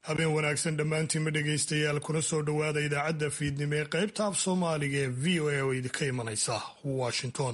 habeen wanaagsan dhammaantiinma dhegaystayaal kuna soo dhowaada idaacadda fiidnimo ee qaybta af soomaaliga ee v o a oo idinka imanaysa washington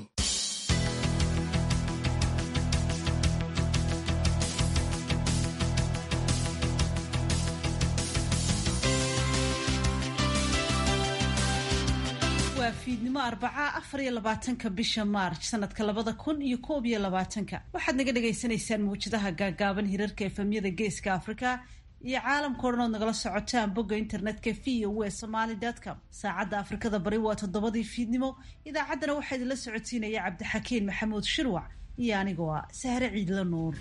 waa fiidnimo arbaca afar iyo labaatanka bisha maarj sanadka labada kun iyo koob iyo labaatanka waxaad naga dhagaysanaysaan mawjadaha gaagaaban hirarka efemyada geeska afrika iyo caalamka o dhan ood nagala socotaan bogga internetka v o e somaly com saacadda afrikada bari waa toddobadii fiidnimo idaacaddana waxaa idinla socodsiinaya cabdixakiin maxamuud shirwac iyo anigoo ah sahre ciidla nuur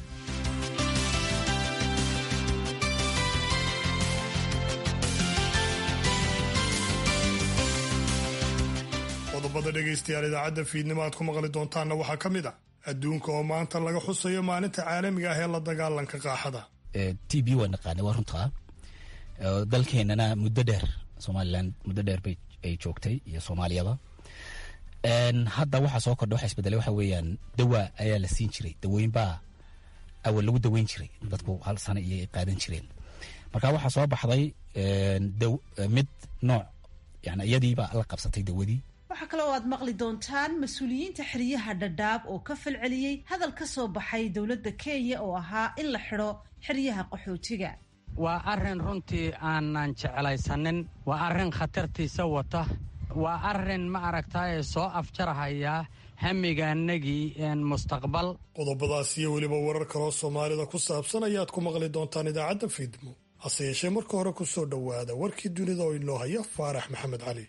qodobada dhegaystayaal idaacadda fiidnimo aad ku maqli doontaanna waxaa ka mid a adduunka oo maanta laga xusayo maalinta caalamiga ah ee la dagaalanka qaaxada t b waa naqaanay waa runtaa dalkeenana muddo dheer somalilan muddo dheer bay ay joogtay iyo soomaaliyaba hadda waxaa soo kordha waxa isbedelay waxa weeyaan dawa ayaa la siin jiray dawooyin baa awal lagu daweyn jiray dadku hal sano iyo ay qaadan jireen marka waxaa soo baxday mid nooc yani iyadiibaa la qabsatay dawadii waxaa kale oo aad maqli doontaan mas-uuliyiinta xeryaha dhadhaab oo ka falceliyey hadal ka soo baxay dowladda kenya oo ahaa in la xidho xeryaha qaxootiga waa arrin runtii aanan jeclaysanin waa arrin khatartiisa wata waa arrin ma aragtaaye soo afjarahaya hamigaanagii mustaqbal qodobadaas iyo weliba warar kaloo soomaalida ku saabsan ayaad ku maqli doontaan idaacadda fiidnimo hase yeeshee marka hore ku soo dhowaada warkii dunida oo inoo haya faarax maxamed cali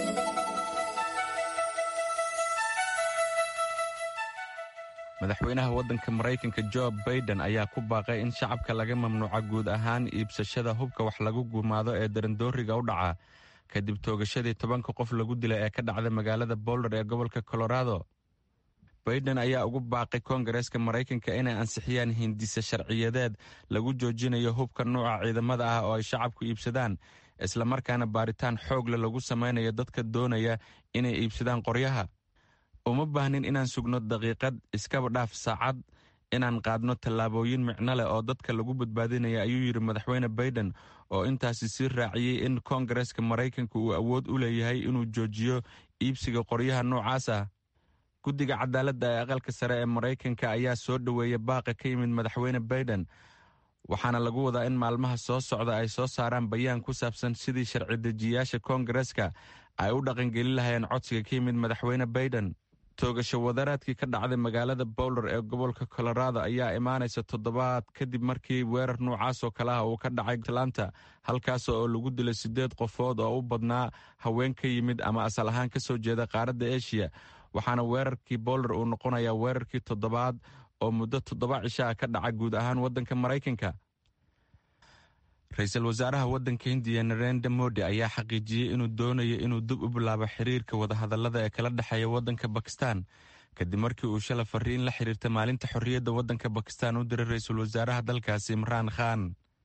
madaxweynaha waddanka maraykanka jo baiden ayaa ku baaqay in shacabka laga mamnuuca guud ahaan iibsashada hubka wax lagu gumaado ee darandooriga u dhaca kadib toogashadii tobanka qof lagu dilay ee ka dhacda magaalada boulder ee gobolka colorado baiden ayaa ugu baaqay koongareeska maraykanka inay ansixiyaan hindise sharciyadeed lagu joojinayo hubka nuuca ciidamada ah oo ay shacabku iibsadaan islamarkaana baaritaan xoogle lagu samaynayo dadka doonaya inay iibsadaan qoryaha uma baahnin inaan sugno daqiiqad iskaba dhaaf saacad inaan qaadno tallaabooyin micno leh oo dadka lagu badbaadinaya ayuu yidhi madaxweyne baiden oo intaasi sii raaciyey in koongareeska maraykanka uu awood u leeyahay inuu joojiyo iibsiga qoryaha noocaas ah guddiga cadaaladda ee aqalka sare ee maraykanka ayaa soo dhoweeya baaqa ka yimid madaxweyne baiden waxaana lagu wadaa in maalmaha soo socda ay soo saaraan bayaan ku saabsan sidii sharci dejiyayaasha koongareeska ay u dhaqangelin lahayeen codsiga ka yimid madaxweyne baiden toogasho wadaraadkii ka dhacday magaalada bowler ee gobolka colorado ayaa imaanaysa toddobaad kadib markii weerar noocaasoo kale ah uu ka dhacay atlanta halkaas oo lagu dilay siddeed qofood oo u badnaa haween ka yimid ama asal ahaan ka soo jeeda qaaradda eshiya waxaana weerarkii bowler uu noqonayaa weerarkii toddobaad oo muddo toddoba cisho ah ka dhaca guud ahaan waddanka maraykanka ra-iisul wasaaraha waddanka hindiya narendra modi ayaa xaqiijiyey inuu doonayo inuu dib u bilaabo xiriirka wadahadallada ee kala dhexeeya waddanka bakistan kadib markii uu shala fariin la xiriirta maalinta xorriyadda waddanka bakistan u diray ra-iisul wasaaraha dalkaasi imraan khan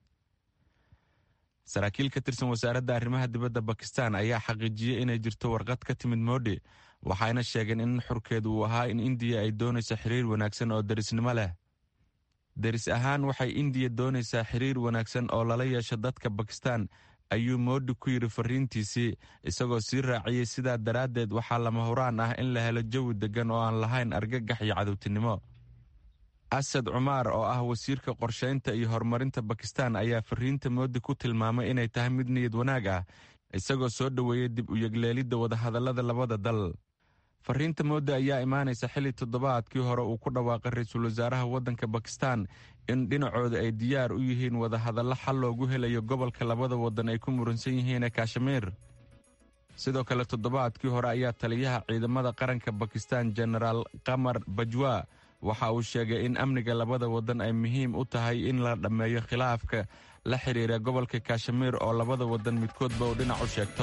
saraakiil ka tirsan wasaaradda arrimaha dibadda bakistan ayaa xaqiijiyey inay jirto warqad ka timid modi waxayna sheegeen in xurkeedu uu ahaa in indiya ay doonayso xiriir wanaagsan oo derisnimo leh deris ahaan waxay indiya doonaysaa xiriir wanaagsan oo lala yeesho dadka bakistan ayuu moodi ku yidhi fariintiisii isagoo sii raaciyey sidaa daraaddeed waxaa lama huraan ah in la helo jawi deggan oo aan lahayn argagax iyo cadowtinimo asad cumaar oo ah wasiirka qorshaynta iyo horumarinta bakistan ayaa fariinta moodi ku tilmaamay inay tahay mid niyad wanaag ah isagoo soo dhoweeyey dib u yegleelidda wadahadallada labada dal fariinta moodi ayaa imaanaysa xilli toddobaadkii hore uu ku dhawaaqay ra-iisul wasaaraha waddanka bakistan in dhinacooda ay diyaar u yihiin wadahadallo xal loogu helayo gobolka labada waddan ay ku muransan yihiin ee kashmiir sidoo kale toddobaadkii hore ayaa taliyaha ciidamada qaranka bakistan jenaraal qamar bajwa waxa uu sheegay in amniga labada waddan ay muhiim u tahay in la dhammeeyo khilaafka la xidhiira gobolka kashmiir oo labada waddan midkoodba uu dhinac u sheegto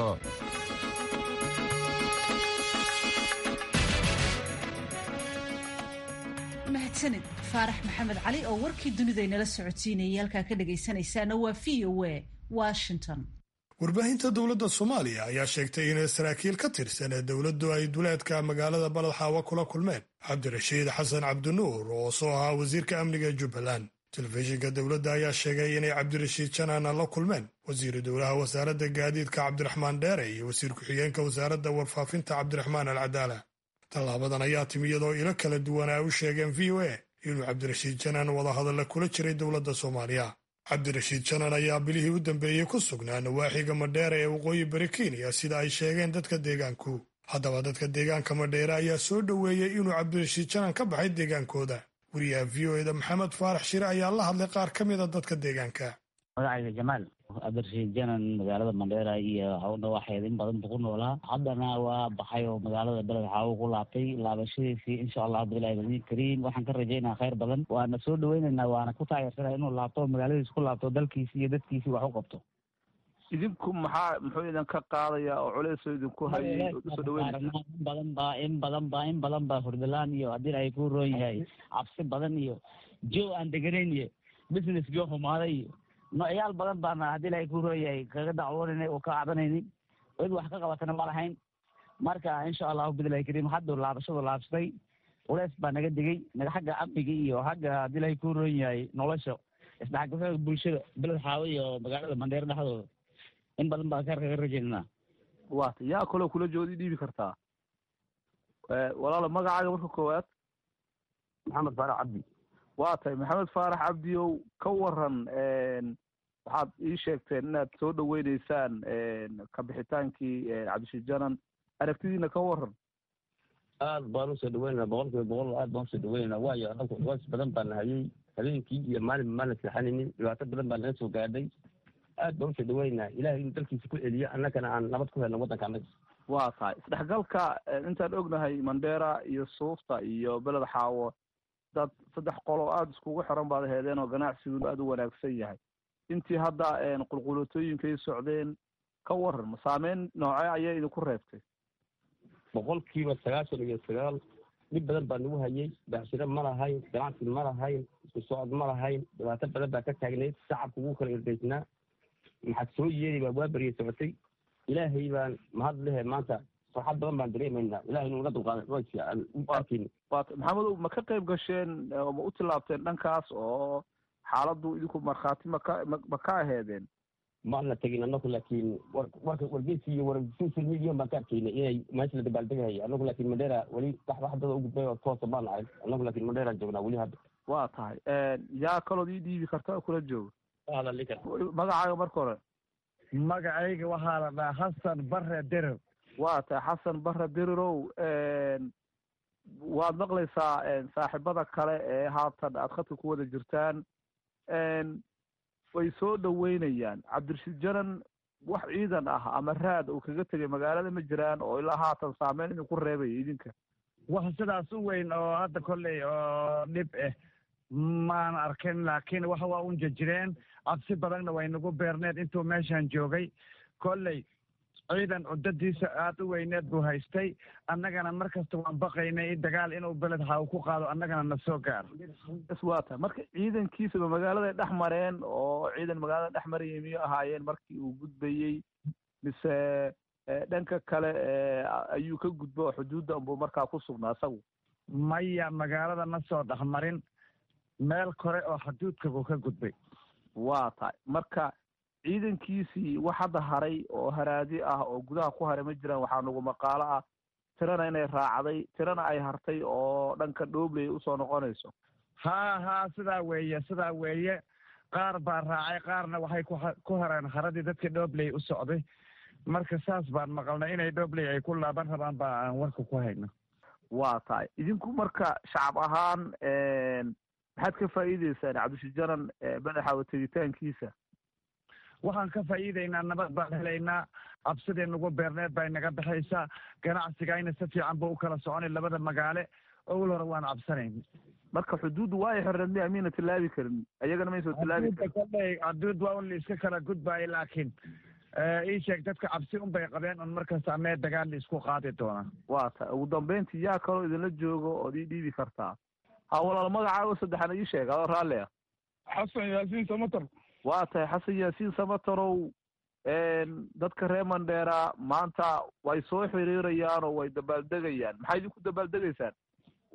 mahadsanid faarax maxamed cali oo warkii dunida inala socodsiinayay halkaa ka dhagaysanaysaana waa v o a washington warbaahinta dowladda soomaaliya ayaa sheegtay in saraakiil ka tirsan ee dowladdu ay duleedka magaalada baladxaawa kula kulmeen cabdirashiid xasan cabdinuur oo soo ahaa wasiirka amniga jubbaland telefishinka dowladda ayaa sheegay inay cabdirashiid janana la kulmeen wasiiru dowlaha wasaaradda gaadiidka cabdiraxmaan dheere iyo wasiir ku-xigeenka wasaaradda warfaafinta cabdiraxmaan al cadaala tallaabadan ayaa timi iyadoo ilo kala duwan ay u sheegeen v o a inuu cabdirashiid janan wadahadalla kula jiray dowladda soomaaliya cabdirashiid janan ayaa bilihii u dambeeyey ku sugnaa nawaaxiga madheere ee waqooyi bari kenya sida ay sheegeen dadka deegaanku haddaba dadka deegaanka madheere ayaa soo dhoweeyey inuu cabdirashiid janan ka baxay deegaankooda wariyaha v o eda maxamed faarax shire ayaa la hadlay qaar ka mid a dadka deegaanka magacayga jamaal cabdirashiid janan magaalada mandheera iyo hawdha waxeed in badan buu ku noolaa haddana waa baxay oo magaalada beled xaawo ku laabtay laabashadiisii insha allah bilahi badiin kariim waxaan ka rajaynaa khayr badan waana soo dhaweynaynaa waana ku taageersanaa inuu laabto magaaladiis ku laabto dalkiisi iyo dadkiisii wax u qabto idinku maxaa muxuu idinka qaadayaa oo culeysoo idinku hayay oo usoo dhaweynaysa in badan baa in badan baa in badan baa hurdalaan iyo haddii ay ku roon yahay cabsi badan iyo jow aan deganayn iyo business joo xumaaday iyo noocyaal badan baana haddii ilahay ku roon yahay kaga dacwoonayna oo ka cabanaynin cid wax ka qabatana ma lahayn marka insha allahu bidillahi kariim hadduu laabashadu laabsatay culeys baa naga degay naga xagga amniga iyo xagga haddii ilahay ku roon yahay nolosha isdhexgalka bulshada beled xaawo iyo magaalada mandheer dhexdooda in badan baan kaar kaga rajaynana waata yaa kaloo kula joogda i dhiibi kartaa walaalo magacaaga marka koowaad maxamed faarax cabdi waa tahay maxamed faarax cabdiow ka waran waxaad ii sheegteen inaad soo dhaweyneysaan kabixitaankii cabdishiid janan aragtidiina ka waran aad baan usoo dhaweynana boqol kiiba boqol aad baan usoo dhaweynana waayo anagu culeys badan baan nahayey habeenkii iyo maalin maana seexanaynin dhibaato badan baa naga soo gaadhay aad baan usoo dhaweynaa ilahay inuu dalkiisa ku celiyo annagana aan nabad ku helno waddanka annaga waa tahay isdhexgalka intaan ognahay mandheera iyo suufta iyo beled xaawo dad saddex qoloo aada iskugu xiran baad heedeen oo ganacsiguna aada u wanaagsan yahay intii hadda qulqulatooyinkay socdeen ka waran ma saameyn noocee ayaa idinku reebtay boqolkiiba sagaashan iyo sagaal dhib badan baa nagu hayay baxshiro ma lahayn ganacsi ma lahayn isku socod ma lahayn dhibaato badan baa ka taagnayd shacabka ugu kala irdaysnaa maxaad soo yeeli baa waa beriya socotay ilaahay baan mahad lehe maanta farxad badan baan dareemaynaa ilahay inuu naga dulqaaday aan u arkayna waata maxamedow ma ka qayb gasheen oo ma u tillaabteen dhankaas oo xaaladdu idinku markhaati maka ma ka aheedeen maana tegin anagu laakiin warka wargeysi iyo war social media baan ka arkaynay inay meesha la dabaaldegahaya anagu laakiin mandheera weli wax wax dada u gudbay oo toosa baan ahay anagu laakiin mandheeraan joognaa weli hadda waa tahay yaa kalood ii dhiibi karta oo kula jooga hadalika magacaaga marka hore magacayga waxaa la dhahaa xasan bare derer waa tahay xasan bare derirow waad maqlaysaa saaxiibada kale ee haatan aad khadka ku wada jirtaan way soo dhaweynayaan cabdirashiid janan wax ciidan ah ama raad uu kaga tegay magaalada ma jiraan oo ilaa haatan saameyn idinku reebaya idinka wax sidaas u weyn oo hadda kolley oo dhib ah maan arkin laakiin wax waa un jajireen cabsi badanna way nagu beerneed intuu meeshaan joogay kolley ciidan cuddadiisa aada u weyneed buu haystay annagana mar kasta waan baqaynay dagaal inuu beled xaaw ku qaado annagana na soo gaaro bas waa tahay marka ciidankiisaba magaaladay dhex mareen oo ciidan magaalada dhex marayay miyuu ahaayeen markii uu gudbayey mise dhanka kale ayuu ka gudbo oo xuduudda unbuu markaa ku sugnaa isagu maya magaalada ma soo dhexmarin meel kore oo xuduudka buu ka gudbay waa tahay marka ciidankiisii wax hadda haray oo haraadi ah oo gudaha ku haray ma jiraan waxaa nagu maqaalo ah tirana inay raacday tirana ay hartay oo dhanka dhoobley usoo noqonayso haa haa sidaa weeye sidaa weeye qaar baa raacay qaarna waxay ku hareen haradii dadkii dhoobley u socday marka saas baan maqalnay inay dhoobley ay ku laaban rabaan baa aan warka ku hayno waa tahay idinku marka shacab ahaan maxaad ka faa'iideysaan cabdishiid janan madaxaawa tegitaankiisa waxaan ka faa'iideynaa nabad baan helaynaa cabsidii nagu beerneed bay naga baxaysaa ganacsigayna si fiican buu u kala soconay labada magaale owel hore waan cabsanayn marka xuduuddu waa ay xireen miya miyna tillaabi karin ayagana maysoo tillaabi karin kolley xuduud waa un la iska kala gudbaayay laakiin ii sheeg dadka cabsi un bay qabeen un markasta mee dagaal la isku qaadi doonaa waa tahay ugu dambeyntii yaa kaloo idinla joogo ood ii dhiibi kartaa ha walaal magacaago saddexna ii sheeg adoo raalli ah xasan yaasiin samatar waa tahay xasan yaasiin samatarow dadka reer mandheera maanta way soo xiriirayaan oo way dabaaldegayaan maxay idinku dabaaldegaysaan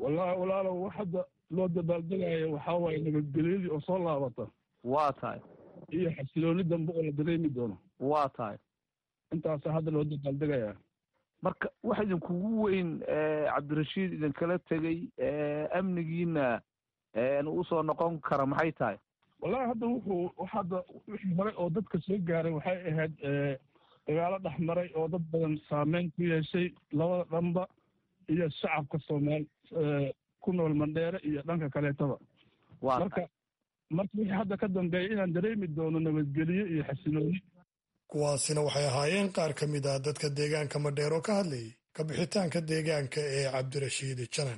wallaahi walaalow wax hadda loo dabaaldegayo waxaa waaye nabadgelyadii oo soo laabata waa tahay iyo xasilooni dambe oo la dareemi doono waa tahay intaasaa hadda loo dabaaldegayaa marka waxa idinkugu weyn cabdirashiid idinkala tegey amnigiina usoo noqon kara maxay tahay wallahi hadda wuxuu hadda wixii hore oo dadka soo gaaray waxay ahayd dagaalo dhex maray oo dad badan saameyn ku yeeshay labada dhanba iyo shacabka soomaali ku nool mandheere iyo dhanka kaleetaba marka marka wixii hadda ka dambeeya inaan dareemi doono nabadgelyo iyo xasilooni kuwaasina waxay ahaayeen qaar ka mid ah dadka deegaanka madheer oo ka hadlayay ka bixitaanka deegaanka ee cabdirashiid janan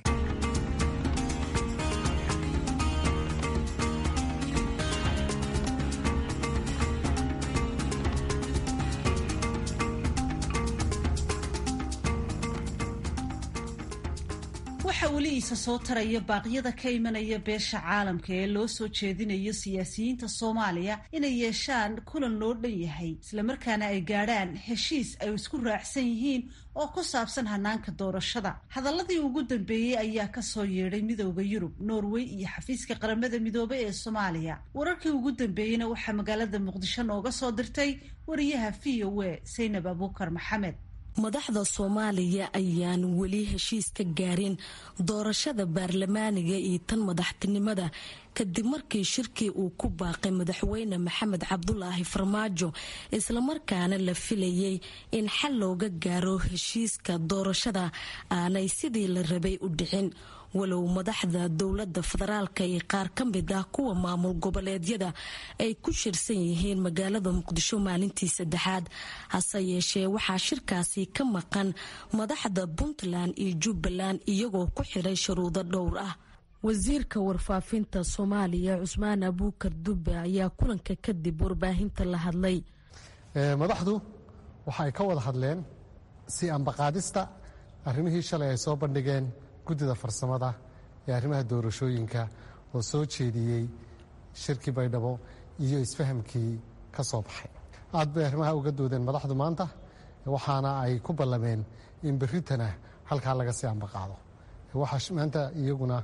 waxa weli iisa soo taraya baaqyada ka imanaya beesha caalamka ee loo soo jeedinayo siyaasiyiinta soomaaliya inay yeeshaan kulan loo dhan yahay islamarkaana ay gaadhaan heshiis ay isku raacsan yihiin oo ku saabsan hanaanka doorashada hadaladii ugu dambeeyey ayaa kasoo yeedhay midooda yurub norway iyo xafiiska qaramada midoobay ee soomaaliya wararkii ugu dambeeyeyna waxaa magaalada muqdisho nooga soo dirtay wariyaha v o a saynab abuukar maxamed madaxda soomaaliya ayaan weli heshiis ka gaarin doorashada baarlamaaniga iyo tan madaxtinimada kadib markii shirkii uu ku baaqay madaxweyne maxamed cabdulaahi farmaajo islamarkaana la filayay in xal looga gaaro heshiiska doorashada aanay sidii la rabay u dhicin walow madaxda dowlada federaalka iyo qaar ka mid ah kuwa maamul goboleedyada ay ku shirsan yihiin magaalada muqdisho maalintii saddexaad hase yeeshee waxaa shirkaasi ka maqan madaxda puntland iyo jubbaland iyagoo ku xiray shuruudo dhowr ah wasiirka warfaafinta soomaaliya cusmaan abuukar dube ayaa kulanka kadib warbaahinta la hadlay madaxdu waxa ay ka wada hadleen si ambaqaadista arrimihii shalay ay soo bandhigeen guddida farsamada ee arrimaha doorashooyinka oo soo jeediyey shirkii baydhabo iyo isfahamkii ka soo baxay aad bay arrimaha uga doodeen madaxdu maanta waxaana ay ku ballameen in berritana halkaa laga sii ambaqaado waxaa maanta iyaguna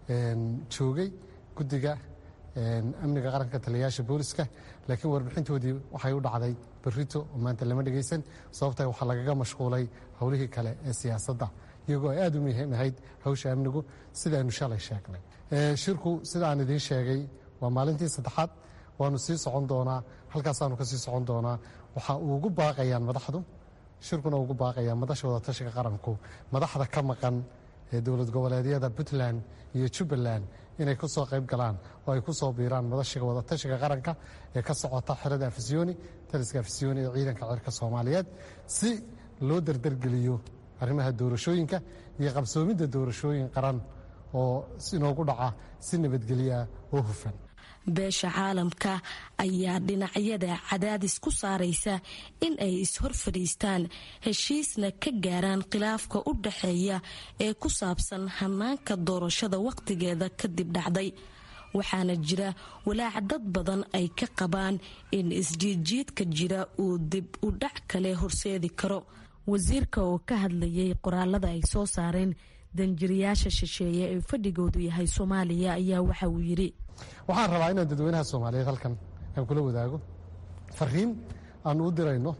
joogay guddiga amniga qaranka taliyayaasha booliska laakiin warbixintoodii waxay u dhacday berrito oo maanta lama dhegaysan sababta waxaa lagaga mashquulay howlihii kale ee siyaasadda iyagoo ay aad u muhiim ahayd hawsha amnigu sidaanu shalay sheegnay shirku sida aan idiin sheegay waa maalintii saddexaad waanu sii socon doonaa halkaasaanu ka sii socon doonaa waxa uu ugu baaqayaan madaxdu shirkuna ugu baaqayaan madasha wadatashiga qaranku madaxda ka maqan ee dowlad goboleedyada puntland iyo jubbaland inay ku soo qayb galaan oo ay ku soo biiraan madashiga wadatashiga qaranka ee ka socota xerada afisyooni taliska afisyooni ee ciidanka cirka soomaaliyeed si loo dardargeliyo arrimaha doorashooyinka iyo qabsoomidda doorashooyin qaran oo inoogu dhaca si nabadgelyoah oo hufan beesha caalamka ayaa dhinacyada cadaadis ku saaraysa in ay is-hor fadhiistaan heshiisna ka gaaraan khilaafka u dhaxeeya ee ku saabsan hanaanka doorashada wakhtigeeda kadib dhacday waxaana jira walaac dad badan ay ka qabaan in isjiidjiidka jira uu dib u dhac kale horseedi karo wasiirka oo ka hadlayay qoraalada ay soo saareen danjirayaasha shisheeye ee fadhigoodu yahay soomaaliya ayaa waxa uu yidhi waxaan rabaa inaan dadweynaha soomaaliyeed halkan aan kula wadaago fariin aanu u dirayno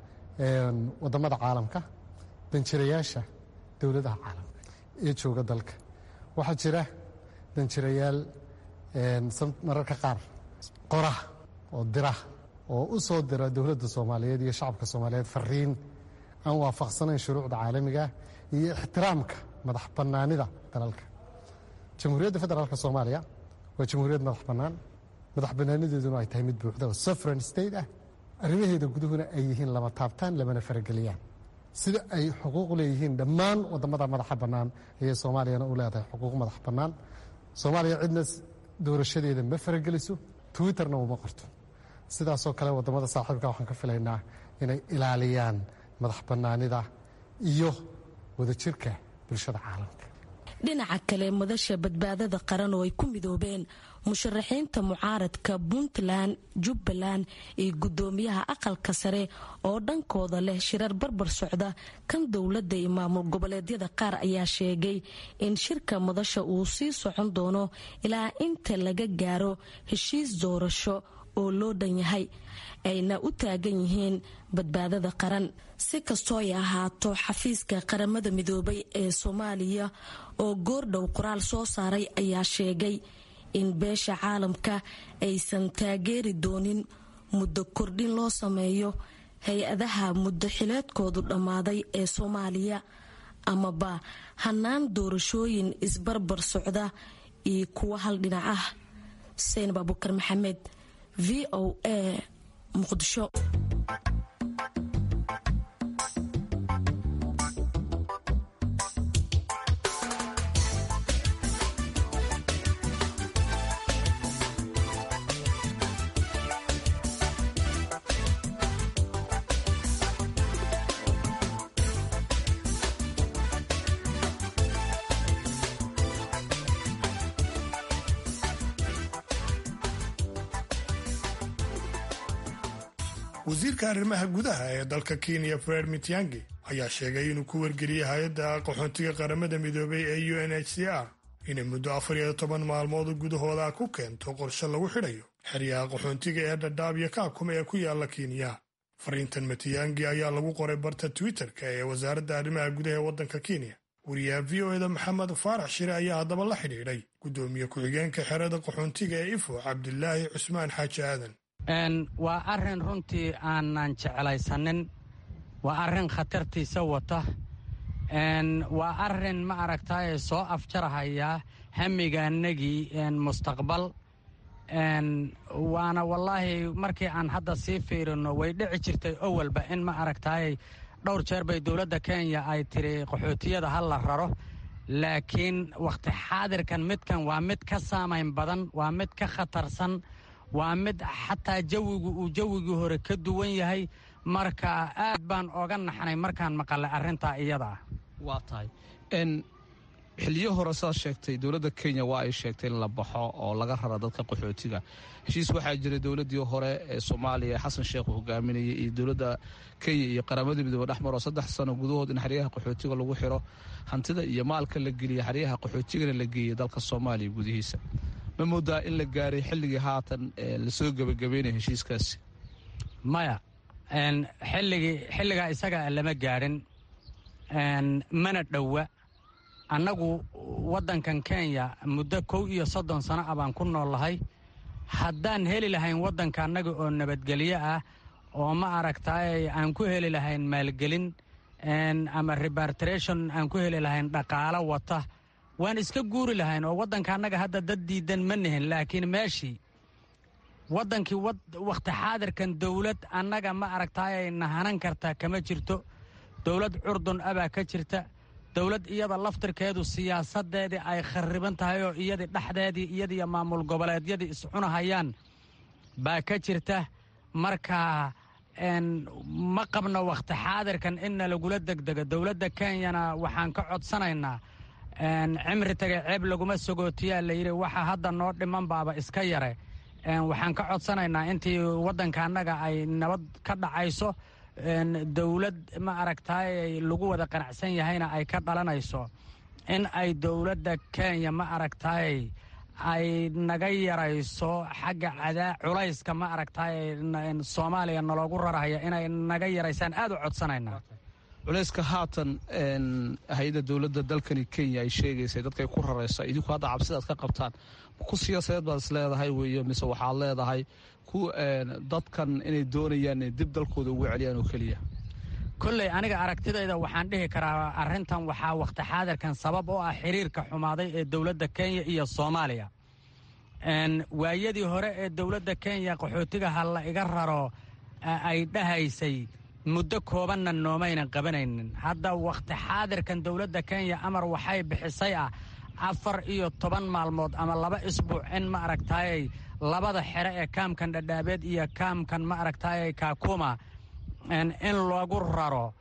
wadamada caalamka danjirayaasha dowladaha caalamka ee jooga dalka waxaa jira danjirayaal mararka qaar qora oo dira oo u soo dira dowladda soomaaliyeed iyo shacabka soomaaliyeed fariin aan waafaqsanayn shuruucda caalamigaah iyo ixtiraamka madax bannaanida dalalka jamhuuriyadda federaalka soomaaliya waa jamhuuriyad madax bannaan madax bannaanideeduna ay tahay mid buuxda oo sovereign state ah arrimaheeda guduhuna ay yihiin lama taabtaan lamana farageliyaan sida ay xuquuq leeyihiin dhammaan wadamada madaxa bannaan ayay soomaaliyana u leedahay xuquuq madax bannaan soomaaliya cidna doorashadeeda ma farageliso twitterna uma qorto sidaasoo kale wadamada saaxiibka waxaan ka filaynaa inay ilaaliyaan madax bannaanida iyo wadajirka bulshada caalamka dhinaca kale madasha badbaadada qaran oo ay ku midoobeen musharaxiinta mucaaradka puntland jubbaland iyo gudoomiyaha aqalka sare oo dhankooda leh shirar barbar socda kan dowladda iyo maamul goboleedyada qaar ayaa sheegay in shirka madasha uu sii socon doono ilaa inta laga gaaro heshiis doorasho oo loo dhan yahay ayna u taagan yihiin badbaadada qaran si kastoo ay ahaato xafiiska qaramada midoobay ee soomaaliya oo goordhow qoraal soo saaray ayaa sheegay in beesha caalamka aysan taageeri doonin muddo kordhin loo sameeyo hay-adaha muddo xileedkoodu dhammaaday ee soomaaliya amaba hanaan doorashooyin isbarbar socda iyo kuwo hal dhinac ah xuseen abubakar maxamed v o a muqdisho wasiirka arrimaha gudaha ee dalka kenya fred mitiangi ayaa sheegay inuu ku wargeliyey hay-adda qaxoontiga qaramada midoobay ee u n h c r inay muddo afar iyo toban maalmood gudahooda ku keento qorshe lagu xidhayo xeryaha qaxoontiga ee dhadhaab iyo kaakuma ee ku yaala kenya fariintan matiyangi ayaa lagu qoray barta twitter-ka ee wasaaradda arrimaha gudaha ee waddanka kenya wariyaha v o eda maxamed faarax shire ayaa haddaba la xidhiidhay guddoomiye ku-xigeenka xerada qaxoontiga ee ifo cabdilaahi cusmaan xaaji aadan waa arrin runtii aanan jeclaysanin waa arrin khatartiisa wata waa arrin ma aragtaaye soo afjarahaya hamigaanagii mustaqbal waana wallaahi markii aan hadda sii fiirino way dhici jirtay owalba in ma aragtaaye dhowr jeer bay dowladda kenya ay tiri qaxootiyada ha la raro laakiin wakhti xaadirkan midkan waa mid ka saamayn badan waa mid ka khatarsan waa mid xataa jawigu uu jawigii hore ka duwan yahay marka aad baan oga naxnay markaan maqalay arrintaa iyada ah waa tahay xiliyo hore sidaad sheegtay dowladda kenya waa ay sheegtay in la baxo oo laga rara dadka qaxootiga heshiis waxaa jiray dowladdii hore ee soomaaliya xasan sheekh uu hogaaminayay iyo dowladda kenya iyo qaramada midoobe dhexmaroo saddex sano gudahood in xeryaha qaxootiga lagu xiro hantida iyo maalka la geliya xeryaha qaxootigana la geeyay dalka soomaaliya gudihiisa ma moodaa in la gaaray xilligii haatan lasoo gebagabeynaya heshiiskaasi maya xilligii xilligaa isaga lama gaadhin mana dhowa annagu waddankan kenya muddo kow iyo soddon sano ah baan ku noolahay haddaan heli lahayn waddanka annaga oo nabadgelyo ah oo ma aragtaay aan ku heli lahayn maalgelin ama rebartration aan ku heli lahayn dhaqaalo wata waan iska guuri lahayn oo waddanka annaga hadda dad diidan ma nihin laakiin meeshii waddankii wakhti xaadirkan dowlad annaga ma aragtaayay nahanan kartaa kama jirto dowlad curdun abaa ka jirta dowlad iyada laftirkeedu siyaasaddeedii ay khariban tahay oo iyadii dhexdeedii iyadiiyo maamul goboleedyadii iscunahayaan baa ka jirta marka ma qabno wakhti xaadirkan inna lagula degdego dowladda kenyana waxaan ka codsanaynaa cimri tagay ceeb laguma sogootiyaa layidhi waxa hadda noo dhiman baaba iska yare waxaan ka codsanaynaa intii waddanka annaga ay nabad ka dhacayso dowlad ma aragtaay lagu wada qanacsan yahayna ay ka dhalanayso in ay dowladda kenya ma aragtaay ay naga yarayso xagga cadaa culayska ma aragtaay soomaaliya naloogu rarahaya inay naga yaraysaan aad u codsanaynaa culayska haatan hay-adda dowladda dalkani kenya ay sheegaysay dadkay ku raraysa idinku hadda cabsidaad ka qabtaan ku siyaasadeed baad is leedahay weeye mise waxaad leedahay ku dadkan inay doonayaan inay dib dalkooda ugu celiyaan oo keliya kolley aniga aragtidayda waxaan dhihi karaa arrintan waxaa wakhti xaadirkan sabab oo ah xiriirka xumaaday ee dowladda kenya iyo soomaaliya waayadii hore ee dowladda kenya qaxootiga ha la iga raro ay dhahaysay muddo koobanna noomaynan qabanaynin hadda wakhti xaadirkan dowladda kenya amar waxay bixisay ah afar iyo toban maalmood ama laba isbuuc in ma aragtaayay labada xere ee kaamkan dhadhaabeed iyo kaamkan ma aragtaayay kaakuma in lagu raro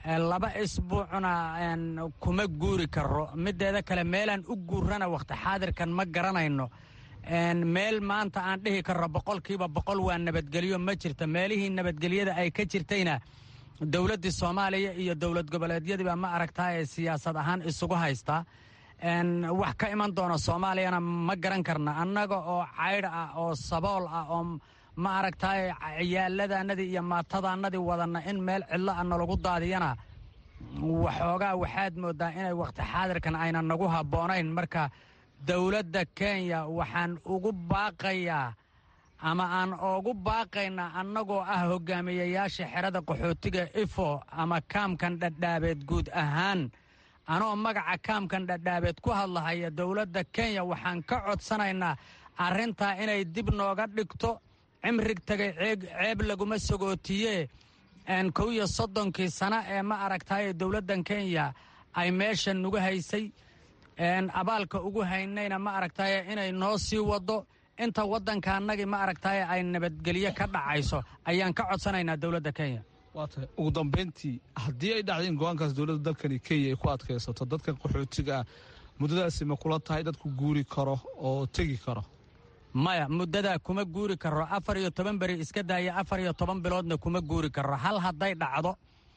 laba isbuucna kuma guuri karo mideeda kale meelaan u guurana wakhti xaadirkan ma garanayno meel maanta aan dhihi karro boqolkiiba boqol waa nabadgelyo ma jirto meelihii nabadgelyada ay ka jirtayna dowladdii soomaaliya iyo dowlad goboleedyadiiba ma aragtaa ee siyaasad ahaan isugu haystaa wax ka iman doona soomaaliyana ma garan karna annaga oo caydh ah oo sabool ah oo ma aragtaay ciyaaladaannadii iyo maatadaannadii wadanna in meel cidlo a nalagu daadiyana waxoogaa waxaad mooddaa inay wakhti xaadirkan ayna nagu habboonayn marka dowladda kenya waxaan ugu baaqayaa ama aan ugu baaqaynaa annagoo ah hogaamiyayaasha xerada qaxootiga ifo ama kaamkan dhadhaabeed guud ahaan anoo magaca kaamkan dhadhaabeed ku hadlahaya dowladda kenya waxaan ka codsanaynaa arrintaa inay dib nooga dhigto cimrig tagay ceeb laguma sagootiye kow iyo soddonkii sano ee ma aragtaaye dowladdan kenya ay meesha nugu haysay abaalka ugu haynayna ma aragtaaye inay noo sii waddo inta waddanka annagii ma aragtaaye ay nabadgelyo ka dhacayso ayaan ka codsanaynaa dowladda kenya waa tahay ugu dambayntii haddii ay dhacday in go-aankaas dowladda dalkani kenya ay ku adkaysato dadkan qaxootiga ah muddadaasi ma kula tahay dadku guuri karo oo tegi karo maya muddadaa kuma guuri karo afar iyo toban beri iska daaya afar iyo toban biloodna kuma guuri karo hal hadday dhacdo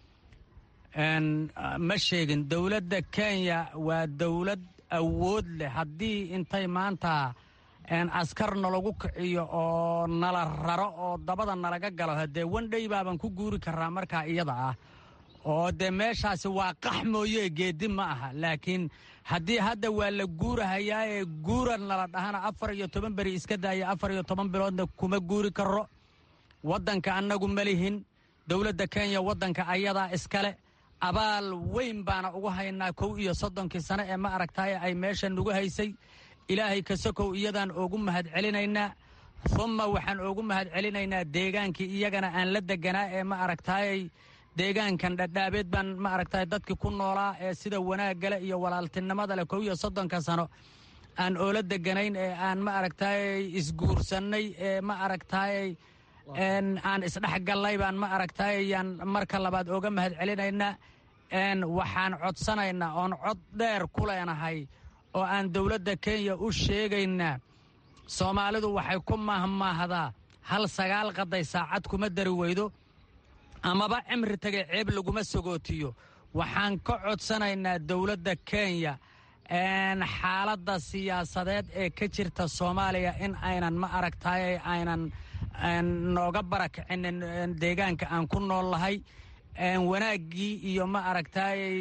ma sheegin dowladda kenya waa dowlad awood leh haddii intay maanta askar nalagu kiciyo oo nala raro oo dabada nalaga galo haddee wandhay baaban ku guuri karaa markaa iyada ah oo dee meeshaasi waa qax mooye geedi ma aha laakiin haddii hadda waa la guurahayaa ee guura nala dhahana afar iyo toban beri iska daaya afar iyo toban biloodna kuma guuri karo waddanka annagu ma lihin dowladda kenya waddanka ayadaa iskale abaal weyn baana ugu haynaa kow iyo soddonkii sano ee ma aragtaaye ay meesha nugu haysay ilaahay kasokow iyadaan oogu mahad celinaynaa humma waxaan oogu mahad celinaynaa deegaankii iyagana aan la deganaa ee ma aragtaayey deegaankan dhadhaabeed baan ma aragtaay dadkii ku noolaa ee sida wanaaggale iyo walaaltinimada leh kow iyo soddonka sano aan oola deganayn ee aan ma aragtaayey isguursannay ee ma aragtaayey aan isdhexgallay baan ma aragtaayey yaan marka labaad ooga mahad celinaynaa waxaan codsanaynaa oon cod dheer ku leenahay oo aan dowladda kenya u sheegaynaa soomaalidu waxay ku mahmaahdaa hal sagaal qaday saacad kuma dari weydo amaba cimri tagay ceeb laguma sagootiyo waxaan ka codsanaynaa dowladda kenya xaaladda siyaasadeed ee ka jirta soomaaliya in aynan ma aragtaay aynan nooga barakicinin deegaanka aan ku nool lahay wanaaggii iyo ma aragtaayey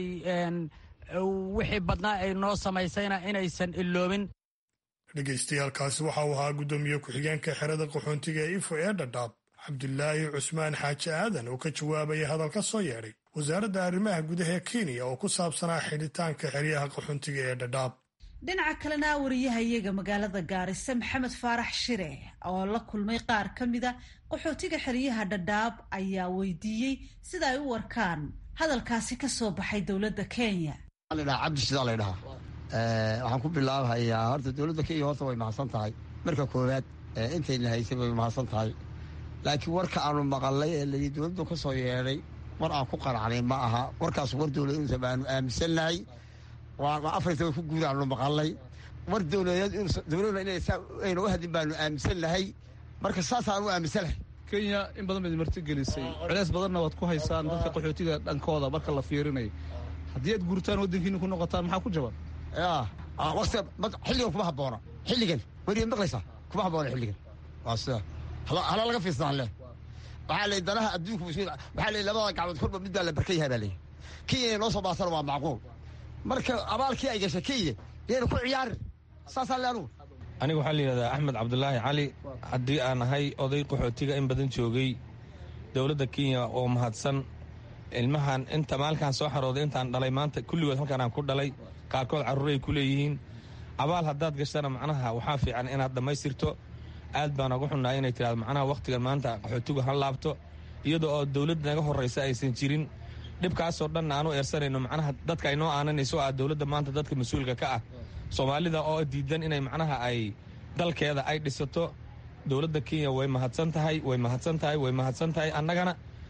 wixii badnaa ay noo samaysayna inaysan iloobin dhegaystayaaalkaasi waxa uu ahaa guddoomiye ku-xigeenka xerada qaxoontiga ee ifo ee dhadhaab cabdulaahi cusmaan xaaji aadan oo ka jawaabaya hadal ka soo yeedhay wasaaradda arrimaha gudaha ee kenya oo ku saabsanaa xidhitaanka xeryaha qaxoontiga ee dhadhaab dhinaca kalena wariyaha iyaga magaalada gaarisa maxamed faarax shire oo la kulmay qaar ka mida qaxootiga xeryaha dhadhaab ayaa weydiiyey sida ay u warkaan hadalkaasi ka soo baxay dowladda kenya cabdi sidaa la ydhahaa waxaan ku bilaabahayaa horta dowladda kenya horta way mahadsan tahay marka koowaad intayna haysay way mahadsan tahay laakiin warka aanu maqalnay ee layii dowladdu ka soo yeedhay war aan ku qanacnay ma aha warkaas war dowladuusa baanu aaminsannahay waa afartaba ku guud aanu maqalnay war dowladeed dowladuna inay saa ayna u hadin baanu aaminsannahay marka saasaan u aaminsanahay kenya in badan baad martigelisay culeys badanna waad ku haysaan dadka qaxootiga dhankooda marka la fiirinayo haddii aad guurtaan waddankiina ku noqotaan maxaa ku jaban ya waqti xilligan kuma habboona xilligan weriya maqlaysaa kuma habboona xilligan waa sida hala laga fiirsadaan leh waxaa lay danaha adduunku waxaa lay labada gacmood korba mid baa la barkan yahay baa leeyahy kenya inay noo soo baasana waa macquul marka abaalkii ay gashay kenya yayna ku ciyaarin saasaan le anugu aniga waxaa la yidhahdaa axmed cabdulaahi cali haddii aan ahay oday qaxootiga in badan joogay dowladda kenya oo mahadsan ilmahan inta maalkaan soo xarooday intaan dhalay maanta kulligood halkaan aan ku dhalay qaarkood carruuray ku leeyihiin abaal haddaad gashana macnaha waxaa fiican inaad dhammaystirto aad baan uga xunnahay inay tidhahdo macnaha wakhtigan maanta qaxootigu ha laabto iyadoo oo dowladda naga horraysa aysan jirin dhibkaasoo dhanna aanu eersanayno macnaha dadka ay noo aananayso ah dowladda maanta dadka mas-uulka ka ah soomaalida oo diidan inay macnaha ay dalkeeda ay dhisato dowladda kenya way mahadsan tahay way mahadsan tahay way mahadsan tahay annagana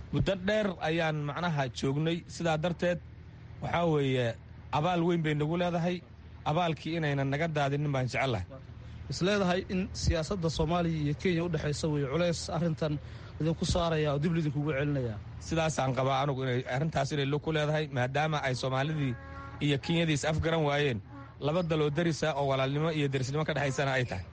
muddo dheer ayaan macnaha joognay sidaa darteed waxaa weeye abaal weyn bay nagu leedahay abaalkii inaynan naga daadinin baan jecellahay isleedahay in siyaasadda soomaaliya iyo kenya u dhexaysa wey culays arrintan idinku saaraya oo dib lidinkugu celinaya sidaasaan qabaa anugu inay arrintaas inay lug ku leedahay maadaama ay soomaalidii iyo kenyadiis afgaran waayeen laba daloo darisa oo walaalnimo iyo derisnimo ka dhexaysana ay tahay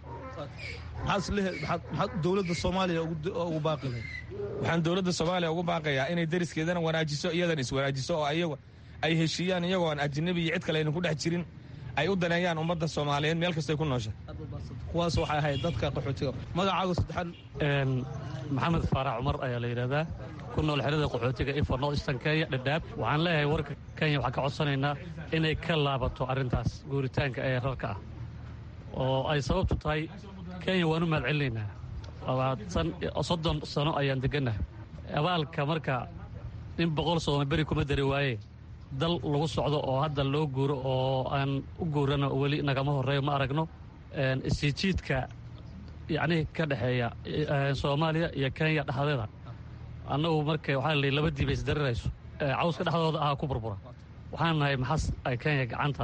maxaad dowladda soomaaliya ugu baaqilay waxaan dowladda soomaaliya ugu baaqayaa inay deriskeedana wanaajiso iyadan iswanaajiso oo ayaga ay heshiiyaan iyagoo aan ajinabi iyo cid kale aynan ku dhex jirin ay u daneeyaan ummadda soomaaliyeed meel kastay ku noosha kuwaas waxay ahayd dadka qaxootiga magacaaga saddexaad maxamed faarax cumar ayaa la yidhahdaa ku nool xerada qaxootiga ifo north eastern kenya dhadhaab waxaan leeyahay warka kenya waxaan ka codsanaynaa inay ka laabato arrintaas guuritaanka ee rarka ah oo ay sababtu tahay kenya waanu mahad celinaynaa labaatan soddon sano ayaan degannahay abaalka marka in boqol sooma beri kuma dari waaye dal lagu socdo oo hadda loo guuro oo aan u guurano weli nagama horreeyo ma aragno isijiidka yacnii ka dhexeeya soomaaliya iyo kenya dhexdeeda annagu marka waxaa la laba diib ay isdarirayso cawska dhexdooda ahaa ku burbura waxaan nahay maxas ay kenya gacanta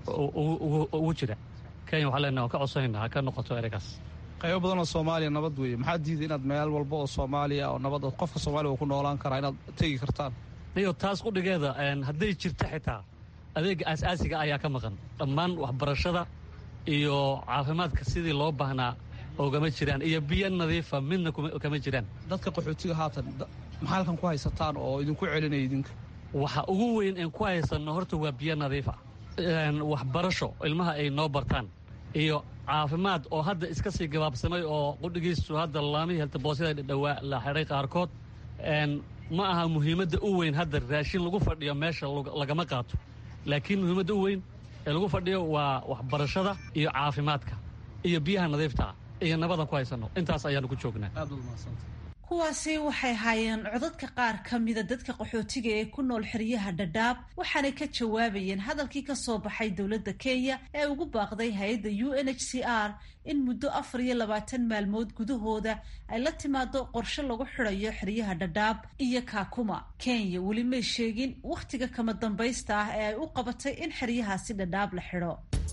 ugu jira kenya waxaa leenahay waan ka codsanaynaa ha ka noqoto ereygaas qaybo badan oo soomaaliya nabad weeye maxaa diiday inaad meel walba oo soomaaliya oo nabad qofka soomaaliya uu ku noolaan karaa inaad tegi kartaan niyo taas qudhigeeda hadday jirta xitaa adeega aas-aasiga ayaa ka maqan dhammaan waxbarashada iyo caafimaadka sidii loo baahnaa ogama jiraan iyo biyo nadiifa midna kama jiraan dadka qaxootiga haatan maxaa halkan ku haysataan oo idinku celinaya idinka waxa ugu weyn een ku haysanno horta waa biyo nadiifa waxbarasho ilmaha ay noo bartaan iyo caafimaad oo hadda iska sii gabaabsamay oo qudhigiisu hadda laamihii heltaboosyada dhawaa la xidhay qaarkood ma aha muhiimadda u weyn hadda raashin lagu fadhiyo meesha lagama qaato laakiin muhiimadda u weyn ee lagu fadhiyo waa waxbarashada iyo caafimaadka iyo biyaha nadiiftaa iyo nabadan ku haysanno intaas ayaanu ku joognaa kuwaasi waxay haayeen codadka qaar ka mida dadka qaxootiga ee ku nool xeryaha dhadhaab waxaanay ka jawaabayeen hadalkii ka soo baxay dowladda kenya ee ugu baaqday hay-adda u n h c r in muddo afar iyo labaatan maalmood gudahooda ay la timaado qorshe lagu xidhayo xeryaha dhadhaab iyo kaakuma kenya weli may sheegin wakhtiga kama dambaysta ah ee ay u qabatay in xeryahaasi dhadhaab la xidho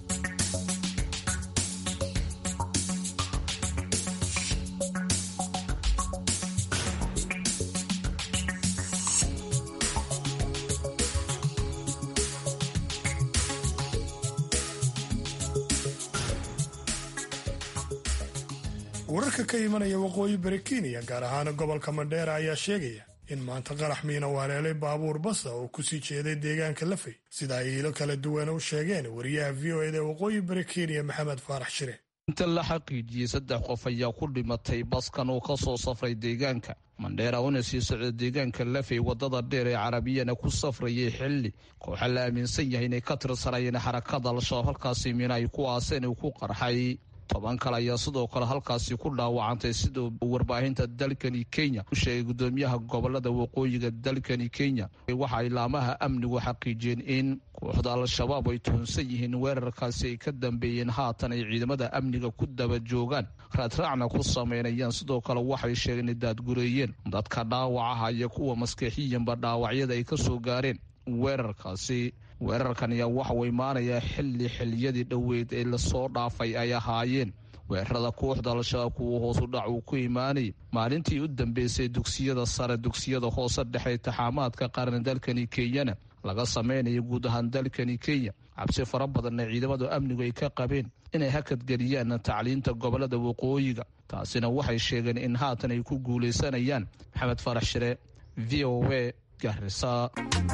wararka ka imanaya waqooyi bari kenya gaar ahaan gobolka mandheera ayaa sheegaya in maanta qarax miina u haleelay baabuur basa oo kusii jeeday deegaanka lafay sida ay iilo kala duwan u sheegeen wariyaha v o eda waqooyi bari kenya maxamed faarax shire inta la xaqiijiyey saddex qof ayaa ku dhimatay baskan oo ka soo safray deegaanka mandheera una sii socda deegaanka lafay waddada dheer ee carabiyana ku safrayay xilli kooxa la aaminsan yahay inay ka tirsanayeen xarakada al-shabaab halkaasi miina ay ku aaseen uu ku qarxay toban kale ayaa sidoo kale halkaasi ku dhaawacantay siduu warbaahinta dalkani kenya u sheegay gudoomiyaha gobolada waqooyiga dalkani kenya waxa ay laamaha amnigu xaqiijiyeen in kooxda al-shabaab ay tuhunsan yihiin weerarkaasi ay ka dambeeyeen haatan ay ciidamada amniga ku daba joogaan raadraacna ku sameynayaan sidoo kale waxay sheegeen inay daadgureeyeen dadka dhaawacaha iyo kuwa maskixiyanba dhaawacyada ay ka soo gaareen weerarkaasi weerarkan ayaa waxauu imaanayaa xilli xiliyadii dhoweyd ee lasoo dhaafay ay ahaayeen weerarada kooxda al-shabaab kuwa hoosu dhac uu ku imaanayay maalintii u dambeysay dugsiyada sare dugsiyada hoose dhexe taxaamaadka qaran dalkani kenyana laga sameynaya guud ahaan dalkani kenya cabsi fara badanna ciidamadu amnigu ay ka qabeen inay hakadgeliyaan tacliinta gobolada waqooyiga taasina waxay sheegeen in haatan ay ku guulaysanayaan maxamed farax shire v o a garisa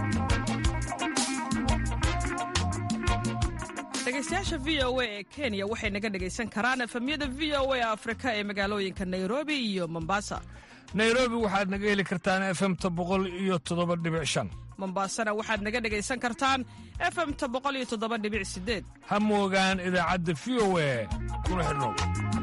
dhegeystayaasha v o a ee kenya waxay naga dhegaysan karaan efemyada v o a afrika ee magaalooyinka nairobi iyo mombasa nairobi waxaad naga heli kartaan efemta boqol iyo toddoba dhibic shan mombasana waxaad naga dhegaysan kartaan efemta boqol iyo toddoba dhibic sideed ha moogaan idaacadda v o a kuna xidhnow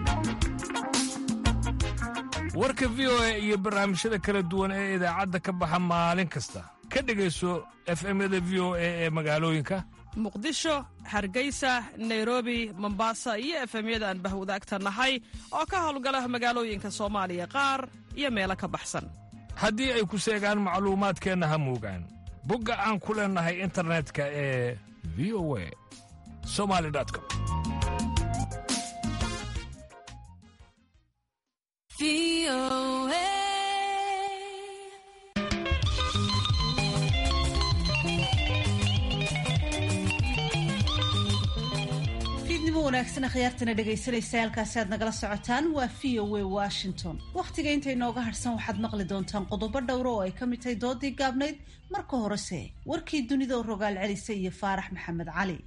warka v o a iyo barnaamijyada kala duwan ee idaacadda ka baxa maalin kasta ka dhegayso efemyada v o a ee magaalooyinka muqdisho hargeysa nairobi mombasa iyo efemyada aan bahwadaagta nahay oo ka howlgala magaalooyinka soomaaliya qaar iyo meelo ka baxsan haddii ay ku seegaan macluumaadkeenna ha muugaan bogga aan ku leennahay internetka ee v o a somali com fiidnimo wanaagsan akhyaartana dhegaysanaysa halkaasi aad nagala socotaan waa v o a washington wakhtiga inta inooga hadhsan waxaad maqli doontaan qodobo dhowra oo ay ka mid tahay doodii gaabnayd marka horese warkii dunida oo rogaal celisa iyo faarax maxamed cali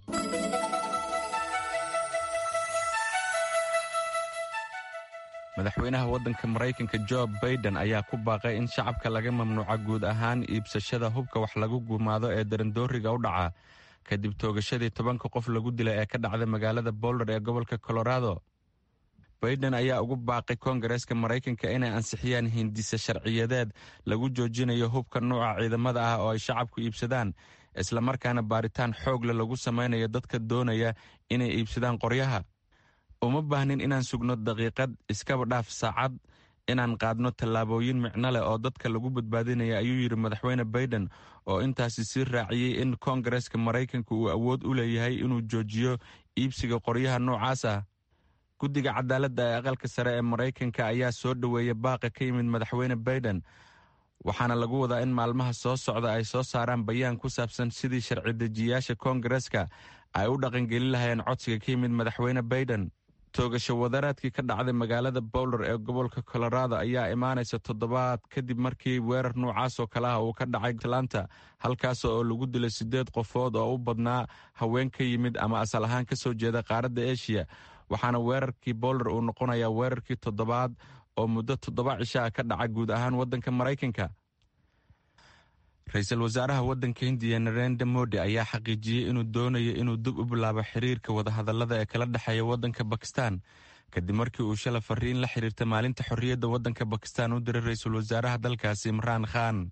madaxweynaha waddanka maraykanka jo baiden ayaa ku baaqay in shacabka laga mamnuuca guud ahaan iibsashada hubka wax lagu gumaado ee darandooriga u dhaca kadib toogashadii tobanka qof lagu dilay ee ka dhacday magaalada boulder ee gobolka colorado baiden ayaa ugu baaqay koongareeska maraykanka inay ansixiyaan hindise sharciyadeed lagu joojinayo hubka nuuca ciidamada ah oo ay shacabku iibsadaan islamarkaana baaritaan xoogle lagu samaynayo dadka doonaya inay iibsadaan qoryaha uma baahnin inaan sugno daqiiqad iskaba dhaaf saacad inaan qaadno tallaabooyin micno leh oo dadka lagu badbaadinaya ayuu yidhi madaxweyne baiden oo intaasi sii raaciyey in koongareeska maraykanka uu awood u leeyahay inuu joojiyo iibsiga qoryaha noocaas ah guddiga cadaaladda ee aqalka sare ee maraykanka ayaa soo dhoweeya baaqa ka yimid madaxweyne baiden waxaana lagu wadaa in maalmaha soo socda ay soo saaraan bayaan ku saabsan sidii sharci dejiyayaasha koongareeska ay u dhaqangelin lahayeen codsiga ka yimid madaxweyne baiden toogasho wadaraadkii ka dhacday magaalada bowler ee gobolka colorado ayaa imaanaysa toddobaad kadib markii weerar noocaas oo kale ah uu ka dhacay atlanta halkaas oo lagu dilay siddeed qofood oo u badnaa haween ka yimid ama asal ahaan ka soo jeeda qaaradda eshiya waxaana weerarkii bowler uu noqonayaa weerarkii toddobaad oo muddo toddoba cisho ah ka dhaca guud ahaan waddanka maraykanka ra-iisul wasaaraha waddanka hindiya narendra modi ayaa xaqiijiyey inuu doonayo inuu dib u bilaabo xiriirka wadahadallada ee kala dhexeeya waddanka bakistan kadib markii uu shala fariin la xiriirta maalinta xorriyadda waddanka bakistan u diray ra-iisul wasaaraha dalkaasi imraan khan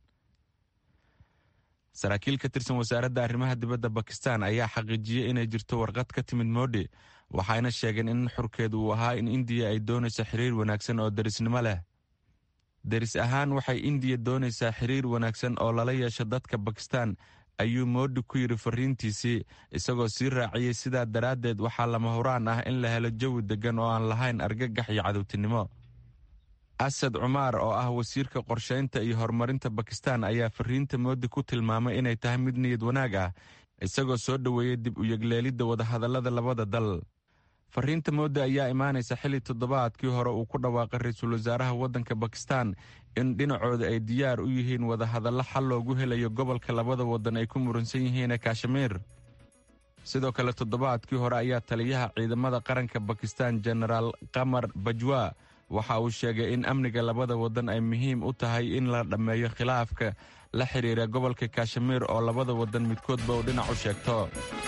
saraakiil ka tirsan wasaaradda arrimaha dibadda bakistan ayaa xaqiijiyey inay jirto warqad ka timid modi waxayna sheegeen in xurkeedu uu ahaa in indiya ay doonayso xiriir wanaagsan oo derisnimo leh deris ahaan waxay indiya doonaysaa xiriir wanaagsan oo lala yeesho dadka bakistan ayuu moodi ku yidhi fariintiisii isagoo sii raaciyey sidaa daraaddeed waxaa lama huraan ah in la helo jawi deggan oo aan lahayn argagax iyo cadowtinimo asad cumaar oo ah wasiirka qorshaynta iyo horumarinta bakistan ayaa fariinta moodi ku tilmaamay inay tahay mid niyad wanaag ah isagoo soo dhoweeyey dib u yegleelidda wadahadallada labada dal fariinta moodi ayaa imaanaysa xilli toddobaadkii hore uu ku dhawaaqay ra-iisul wasaaraha waddanka bakistan in dhinacooda ay diyaar u yihiin wadahadallo xal loogu helayo gobolka labada waddan ay ku muransan yihiin kashmiir sidoo kale toddobaadkii hore ayaa taliyaha ciidamada qaranka bakistan jenaraal qamar bajwa waxa uu sheegay in amniga labada waddan ay muhiim u tahay in la dhammeeyo khilaafka la xidhiira gobolka kashmiir oo labada waddan midkoodba uu dhinac u sheegto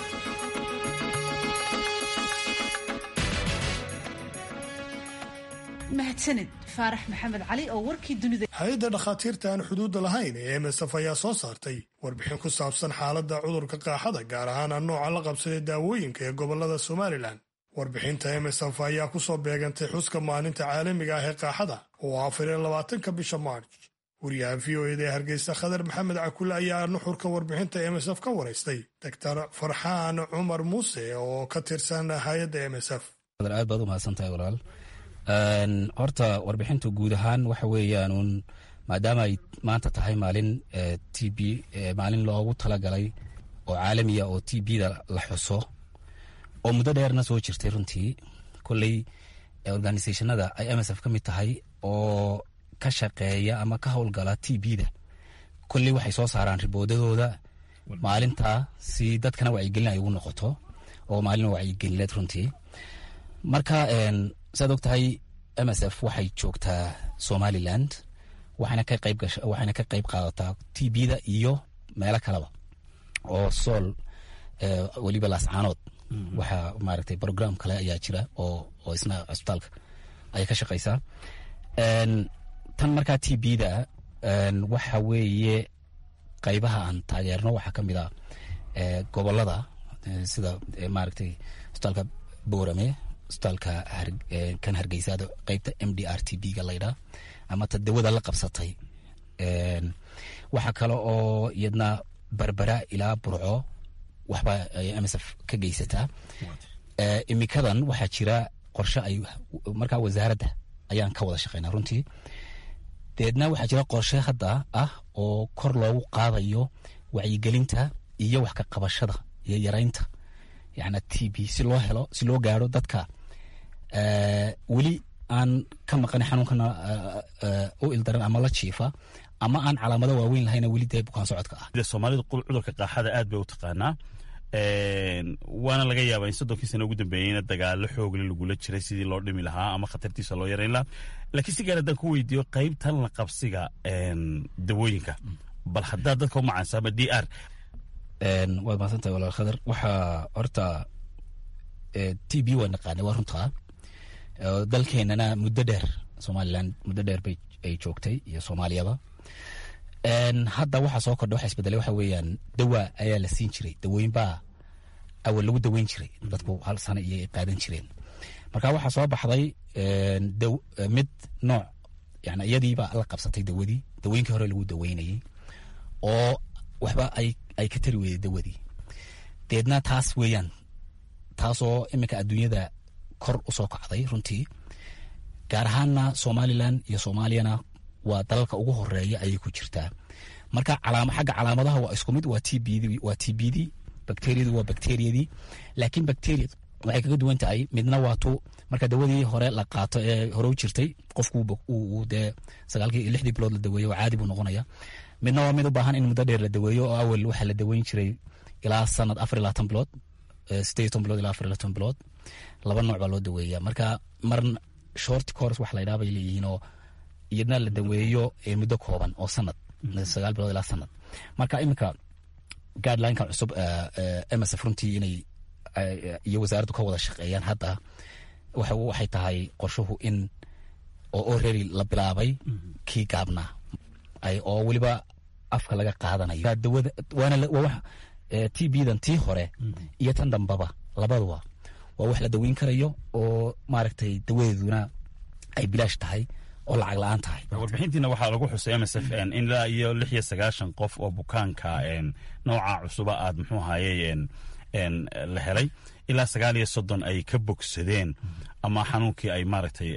mahadsanid faarax maxamed cali oo warkii dunida hay-adda dhakhaatiirta aan xuduudda lahayn ee msf ayaa soo saartay warbixin ku saabsan xaaladda cudurka qaaxada gaar ahaan a nooca la qabsaday daawooyinka ee gobolada somalilan warbixinta msf ayaa ku soo beegantay xuska maalinta caalamiga ah ee qaaxada oo afar iyo labaatanka bisha maarj wariyaha v o eda ee hargeysa khadar maxamed cakule ayaa nuxurka warbixinta msf ka waraystay doctor farxaan cumar muuse oo ka tirsan hay-adda msf aad baad u mahadsantahay walaal horta warbixintu guud ahaan waxa weeyaan uun maadaama ay maanta tahay maalin t b maalin loogu talagalay oo caalamiya oo t b-da la xuso oo muddo dheerna soo jirtay runtii kolley organisationada ay msf ka mid tahay oo ka shaqeeya ama ka howlgala t b-da kolley waxay soo saaraan riboodadooda maalintaa si dadkana wacyigelin ay ugu noqoto oo maalin wacyigelineed runtii marka saad og tahay msf waxay joogtaa somaliland waxayna ka qayb gasha waxayna ka qayb qaadataa t b-da iyo meelo kaleba oo sool weliba laascaanood waxaa maaragtay program kale ayaa jira oo oo isna cusbitaalka ayay ka shaqaysaa tan markaa t b-da waxa weeye qaybaha aan taageerno waxaa ka mid a gobolada sida maaragtay cusbitaalka boorame cusbitaalka kan hargeysaada qeybta m d r t b ga laydhaa ama ta dawada la qabsatay waxaa kale oo iyadna berbera ilaa burco waxba ay msf ka geysataa imikadan waxaa jira qorshe ay markaa wasaaradda ayaan ka wada shaqeynaa runtii deedna waxaa jira qorshe hadda ah oo kor loogu qaadayo wacyigelinta iyo wax ka qabashada iyo yaraynta yana t b si loo helo si loo gaaro dadka weli aan ka maqan xanuunkana u ildaran ama la jiifa ama aan calaamado waaweyn lahayna weli dee bukaan socodka ah soomaalidu cudurka qaaxada aad bay u taqaanaa waana laga yaabaa in soddonkii sana ugu dambeeyeyna dagaalo xoogle lagula jiray sidii loo dhimi lahaa ama khatartiisa loo yarayn lahaa laakiin si gaar haddaan ku weydiiyo qaybtan la qabsiga dawooyinka bal haddaad dadka u macaansaama d r waad mahadsantahay walaal khadar waxaa horta t b waa naqaanay waa runtaa dalkeenana muddo dheer somalilan muddo dheer bay ay joogtay iyo soomaaliyaba hadda waxaa soo kordha waxa isbedelay waxa weeyaan dawa ayaa la siin jiray dawooyin baa awal lagu daweyn jiray dadku hal sano iyo ay qaadan jireen marka waxaa soo baxday mid nooc yani iyadiibaa la qabsatay dawadii dawooyinkii hore lagu daweynayay oo waxba ay ay ka tari weyday dawadii deedna taas weeyaan taasoo iminka adduunyada kor usoo kacday runtii gaar ahaanna somalilan iyo soomaaliyana waa dalalka ugu horeeya ayay ku jirtaa marka xagga calaamadaha waa isku mid waa t b waa t b d bacteriyadu waa bacteriyadii laakiin bacteria waxay kaga duwan tahay midna waa tu marka dawadii hore la qaato ee hore u jirtay qofku dee sagaalkii iyo lixdii bilood la daweeyo oo caadi buu noqonaya midna waa mid u baahan in muddo dheer la daweeyo oo awal waxaa la daweyn jiray ilaa sanad afar iyo labaatan bilood sideed iyo toban bilood ilaa afar iyo labaatan bilood laba nooc baa loo daweeya marka mar short course wax la ydhaha bay leeyihiin oo iyadna la daweeyo muddo kooban oo sanad sagaal bilood ilaa sanad marka iminka guidelineka cusub msf runtii inay iyo wasaaraddu ka wada shaqeeyaan hadda waxay tahay qorshuhu in oo already la bilaabay kii gaabnaa oo weliba afka laga qaadanayo dawada waana t b-dan tii hore iyo tan dambaba labaduba waa wax la daweyn karayo oo maaragtay dawadeeduna ay bilaash tahay oo lacag la-aan tahay warbixintiina waxaa lagu xusay msf ilaa iyo lix iyo sagaashan qof oo bukaanka nooca cusuba aad muxuu ahaye la helay ilaa sagaal iyo soddon ay ka bogsadeen ama xanuunkii ay maaragtay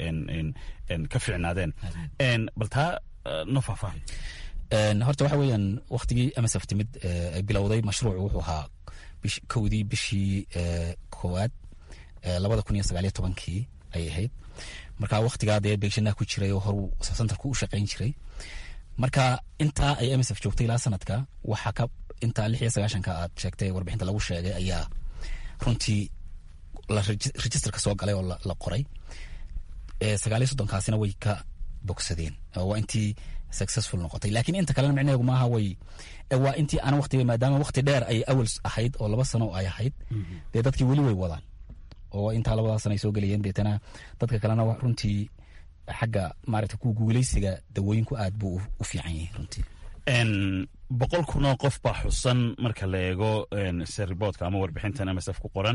ka ficnaadeen bal taa no faahfaahay horta waxa weeyaan waktigii msf timid ay bilowday mashruucu wuxuu ahaa kowdii bishii koowaad labada kun iyo sagaaliyo tobankii ay ahayd marka waktigaa dee beegshanaha ku jiray oo horu santarku u shaqayn jiray marka intaa ay msf joogtay ilaa sanadka waxaa ka intaa lix iyo sagaashanka aad sheegtay warbixinta lagu sheegay ayaa runtii la registerka soo galay oo la qoray sagaaliyo soddonkaasina way ka bogsadeen waa intii successful noqotay laakiin inta kalena micnaheegu maaha way waa intii aan waqtiga maadaama waqti dheer ay awal ahayd oo laba sano ay ahayd dee dadkii weli way wadaan oo intaa labadaa sana ay soo gelayeen deetana dadka kalena runtii xagga maaragta ku guuleysiga dawooyinku aad buu u fiican yahay runtii boqol kunoo qof baa xusan marka la eego seriboodka ama warbixintan msf ku qoran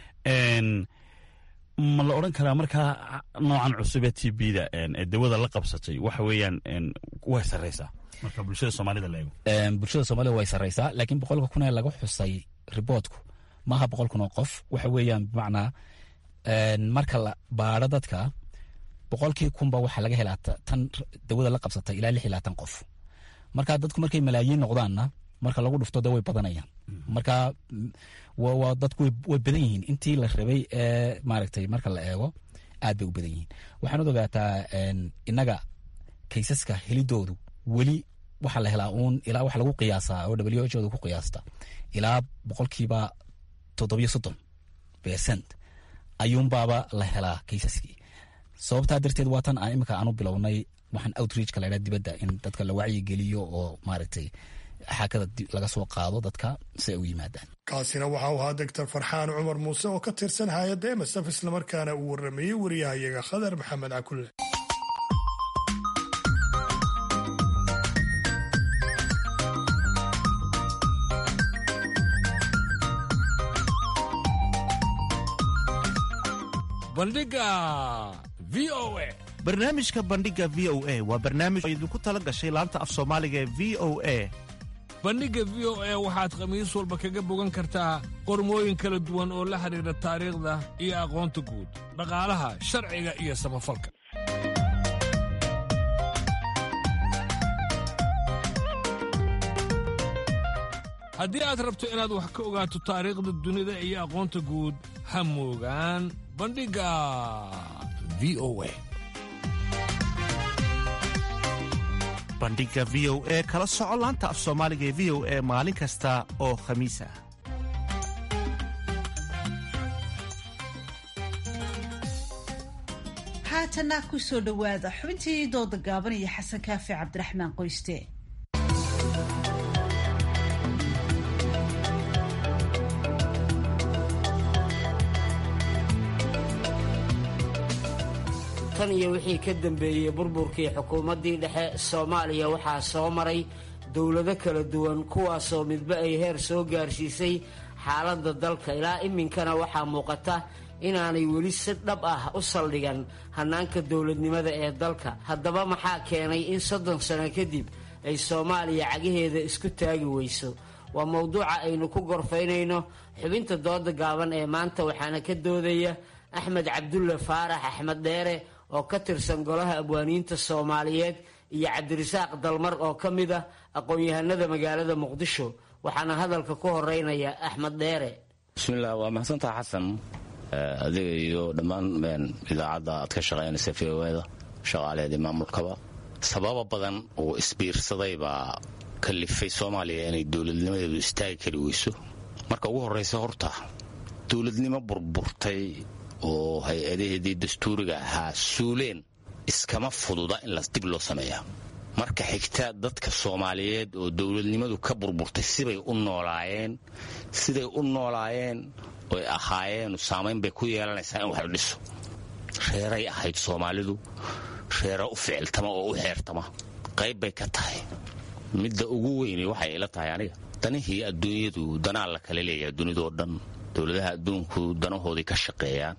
ma la odran karaa markaa noocan cusub ee t b-da ee dawada la qabsatay waxa weeyaan way sarreysaa marka bulshada soomaalida la eego bulshada soomaalida way sarreysaa laakiin boqolka kun ee laga xusay riboodku maaha boqol kun oo qof waxa weeyaan bimacnaa marka la baadho dadka boqolkii kunba waxaa laga helaa tan dawada la qabsatay ilaa lix iyo labaatan qof marka dadku markay malaayiin noqdaanna marka lagu dhufto de way badanayaan marka waa dadku way badan yihiin intii la rabay ee maaragtay marka la eego aad bay u badan yihiin waxaanad ogaataa innaga kaysaska helidoodu weli waxaa la helaa uun ilaa waxa lagu qiyaasaa oo w h oda ku qiyaasta ilaa boqolkiiba toddobiyo soddon percent ayuunbaaba la helaa kaysaskii sababtaa darteed waa tan aan imika aanu bilownay waxaan outreachka la ydhaha dibadda in dadka la wacyigeliyo oo maaragtay xaakada laga soo qaado dadka si ay u yimaadaan kaasina waxa uu ahaa doctor farxaan cumar muuse oo ka tirsan hay-adda msf islamarkaana uu warrameeyey wariyahayaga khadar maxamed cakulle bandhiga v o a barnaamijka bandhiga v o a waa barnaamij oo idinku tala gashay laanta af soomaaliga ee v o a bandhigga v o a waxaad khamiis walba kaga bogan kartaa qormooyin kala duwan oo la xidhiidha taariikhda iyo aqoonta guud dhaqaalaha sharciga iyo samafalka haddii aad rabto inaad wax ka ogaato taariikhda dunida iyo aqoonta guud ha moogaan bandhigga v o a bandhiga v o e kala soco laanta af soomaaliga ee v o e maalin kasta oo khamiis ah haatana ku soo dhowaada xubintii dooda gaaban iyo xasan kaafi cabdiraxmaan qoyste tan iyo wixii ka dambeeyey burburkii xukuumaddii dhexe soomaaliya waxaa soo maray dowlado kala duwan kuwaasoo midba ay heer soo gaarsiisay xaaladda dalka ilaa iminkana waxaa muuqata inaanay weli si dhab ah u saldhigan hannaanka dowladnimada ee dalka haddaba maxaa keenay in soddon sano kadib ay soomaaliya cagaheeda isku taagi weyso waa mowduuca aynu ku gorfaynayno xubinta dooda gaaban ee maanta waxaana ka doodaya axmed cabdulle faarax axmed dheere oo ka tirsan golaha abwaaniinta soomaaliyeed iyo cabdirasaaq dalmar oo ka mid ah aqoon-yahanada magaalada muqdisho waxaana hadalka ku horeynaya axmed dheere bismillaah waa mahadsantaha xasan adiga iyo dhammaan idaacadda aad ka shaqaynaysa v o da shaqaaleedii maamulkaba sababa badan oo isbiirsaday baa kalifay soomaaliya inay dowladnimadeedu istaagi kari weyso marka ugu horraysa horta dowladnimo burburtay oo hay-adaheedii dastuuriga ahaa suuleen iskama fududa in las dib loo sameeyaa marka xigta dadka soomaaliyeed oo dowladnimadu ka burburtay sibay u noolaayeen siday u noolaayeen oy ahaayeen saamayn bay ku yeelanaysaa in wax la dhiso reeray ahayd soomaalidu reera u ficiltama oo u xeertama qayb bay ka tahay midda ugu weyni waxay ila tahay aniga danihii adduunyadu danaa la kala leeyahay dunidoo dhan dowladaha adduunku danahoodii ka shaqeeyaan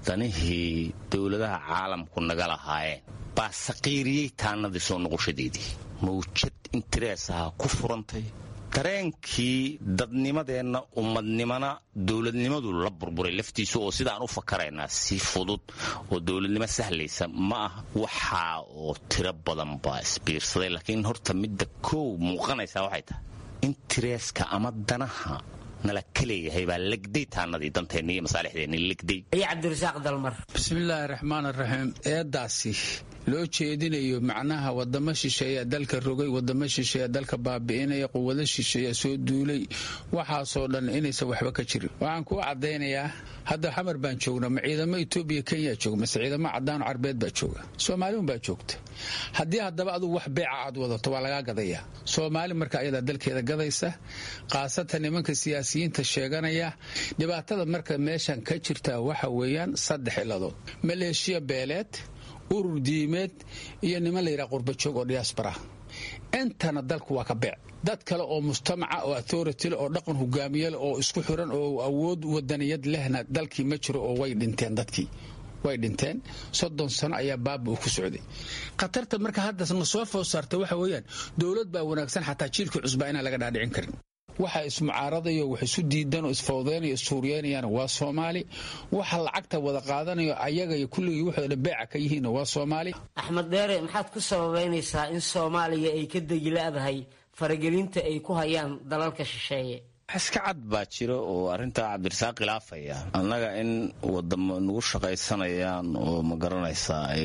danihii dowladaha caalamku naga lahaayeen baa saqiiriyey taanadii soo noqoshadeedii mawjad intereesaha ku furantay dareenkii dadnimadeenna ummadnimana dowladnimadu la burburay laftiisu oo sidaan u fakaraynaa si fudud oo dowladnimo sahlaysa ma ah waxaa oo tiro badan baa isbiirsaday laakiin horta midda koow muuqanaysaa waxay tahay intereeska ama danaha nala ka leeyahay baa legday taanadii danteenni iyo masaalixdeenni legday iyo cabdirasaaq dalmar bismillaahi raxmaan raxiim eedaasi loo jeedinayo macnaha wadamo shisheeya dalka rogay wadamo shisheeya dalka baabi'inaya quwado shisheeya soo duulay waxaasoo dhan inaysan waxba ka jirin waxaan kuu caddaynayaa hadda xamar baan joognaa ma ciidamo etoobiya kenya jooga mase ciidamo caddaano carbeed baa jooga soomaaliun baa joogta haddii haddaba adugu wax beeca aad wadato waa lagaa gadayaa soomaali marka ayadaa dalkeeda gadaysa khaasatan nimanka siyaasiyiinta sheeganaya dhibaatada marka meeshan ka jirta waxa weeyaan saddex iladood maleeshiya beeleed urur diimeed iyo niman la yidhaha qurbajoog oo diyaasbara intana dalku waa ka beec dad kale oo mujtamaca oo authority oo dhaqan hogaamiyale oo isku xiran oo awood wadaniyad lehna dalkii ma jiro oo way dhinteen dadkii way dhinteen soddon sano ayaa baaba uu ku socday khatarta marka hadda na soo food saarta waxa weeyaan dowlad baa wanaagsan xataa jiilkii cusbaa inaan laga dhaadhicin karin waxa ismucaaradayo wax isu diidan oo isfawdeynayo issuuriyeynayaan waa soomaali waxa lacagta wada qaadanayo ayaga iyo kulligii waxooda beeca ka yihiin waa soomaali axmed dheere maxaad ku sababaynaysaa in soomaaliya ay ka degila'dahay faragelinta ay ku hayaan dalalka shisheeye iska cad baa jira oo arrintaa cabdirasaaq khilaafaya annaga in wadamo nagu shaqaysanayaan oo ma garanaysaa ay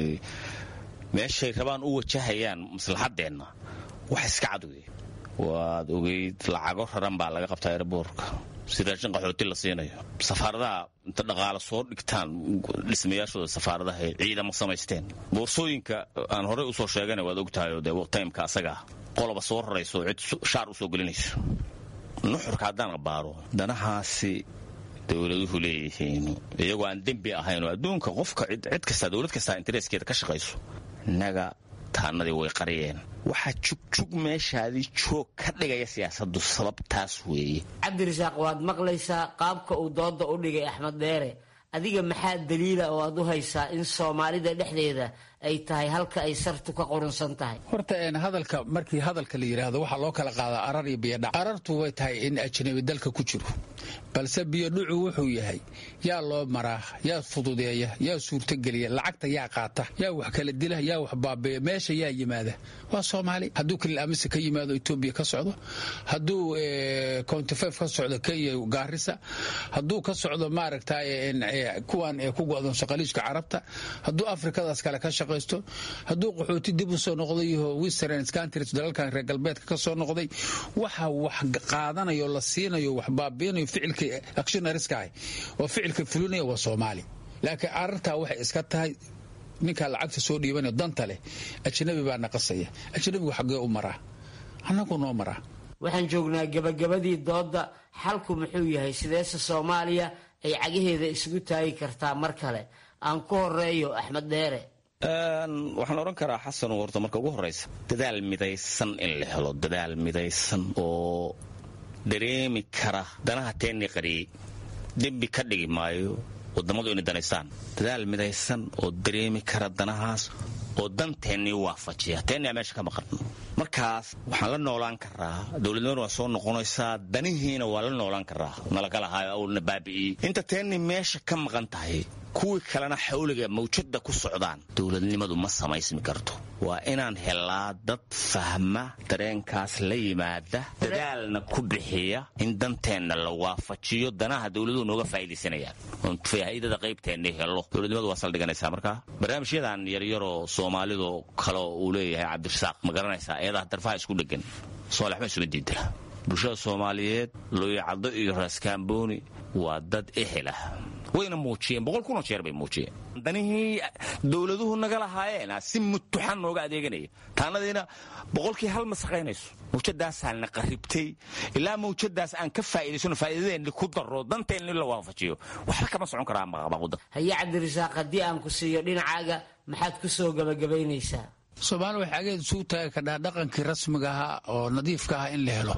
meeshay rabaan u wajahayaan maslaxadeenna wax iska cad wey waad ogeyd lacago raran baa laga qabtaa erboorka si raashin qaxooti la siinayo safaaradaha inta dhaqaale soo dhigtaan dhismayaashooda safaaradaha ay ciidamo samaysteen boorsooyinka aan horey usoo sheegana waad ogtahay oo dee timeka asagaa qoloba soo rarayso cid shaar usoo gelinayso nuxurka haddaan abaaro danahaasi dowladuhu leeyihiin iyagoo aan dembi ahayn oo adduunka qofka cid kasta dowlad kastaa intereeskeeda ka shaqayso innaga taanadii way qariyeen waxaa jugjug meeshaadii joog ka dhigaya siyaasadu sababtaas weeye cabdirasaaq waad maqlaysaa qaabka uu dooda u dhigay axmed dheere adiga maxaa daliila oo aad u haysaa in soomaalida dhexdeeda ay tahay halka ay sartu ka qurunsan tahay horta hadalka markii hadalka la yidhaahdo waxaa loo kala qaadaa arar iyo biyodhac arartu way tahay in ajnabi dalka ku jiro balse biyodhucu wuxuu yahay yaa loo maraa yaa fududeeya yaa suurtogeliya lacagta yaa qaata yaa wax kala dila yaa wax baabeeya meesha yaa yimaada waa soomaali hadduu kalil amise ka yimaado etoobiya ka socdo hadduu countifef ka socdo kenya gaarisa hadduu ka socdo maaragta kuwan ku go'doonso qaliijka carabta hadduu afrikadaas kale ka shaqaysto hadduu qaxooti dib u soo noqday iyo western countries dalalkan reer galbeedka ka soo noqday waxa wax qaadanayo la siinayo wax baabiinayo ficilka actionariska ah oo ficilka fulinaya waa soomaali laakiin arartaa waxay iska tahay ninkaa lacagta soo dhiibanayo danta leh ajnabi baa naqasaya ajnabigu xaggee u maraa annagu noo maraa waxaan joognaa gebagabadii doodda xalku muxuu yahay sideese soomaaliya ay cagaheeda isugu taagi kartaa mar kale aan ku horeeyo axmed dheere waxaan odhan karaa xasan warta marka ugu horraysa dadaal midaysan in la helo dadaal midaysan oo dareemi kara danaha teennii qariyey dembi ka dhigi maayo wadammadu inay danaystaan dadaal midaysan oo dareemi kara danahaas oo danteennii waafajiya teennaa meesha ka maqan markaas waxaan la noolaan karaa dowladnimadu waa soo noqonaysaa danihiina waa la noolaan karaa nalagalahaayo awlna baabi'iyey inta teennii meesha ka maqan tahay kuwii kalena xawliga mawjadda ku socdaan dowladnimadu ma samaysmi karto waa inaan helaa dad fahma dareenkaas la yimaada dadaalna ku bixiya in danteenna la waafajiyo danaha dowladuhu nooga faa'iidaysanayaan oon faa'iidada qaybteenna helo dowladnimadu waa saldhiganaysaa markaa barnaamijyadan yaryaroo soomaalidu kale uu leeyahay cabdirasaaq ma garanaysaa eedaha darfaha isku dhegan soolaxma isuma diidala bulshada soomaaliyeed looyacaddo iyo raaskaambooni waa dad ehelah wayna muujiyeen boqol kunoo jeer bay muujiyeen danihii dowladuhu naga lahaayeen si mutuxan nooga adeeganaya taanadiina boqolkii hal ma saqaynayso mawjadaasaana qaribtay ilaa mawjadaas aan ka faa'iidaysano faa'iidadeenni ku daro danteenni la waafajiyo waxba kama socon karaa maqabaquda haye cabdirasaaq haddii aan ku siiyo dhinacaaga maxaad ku soo gabagabaynaysaa soomaali waxay ageed isugu taagi kardhaa dhaqankii rasmiga ahaa oo nadiifka ah in la helo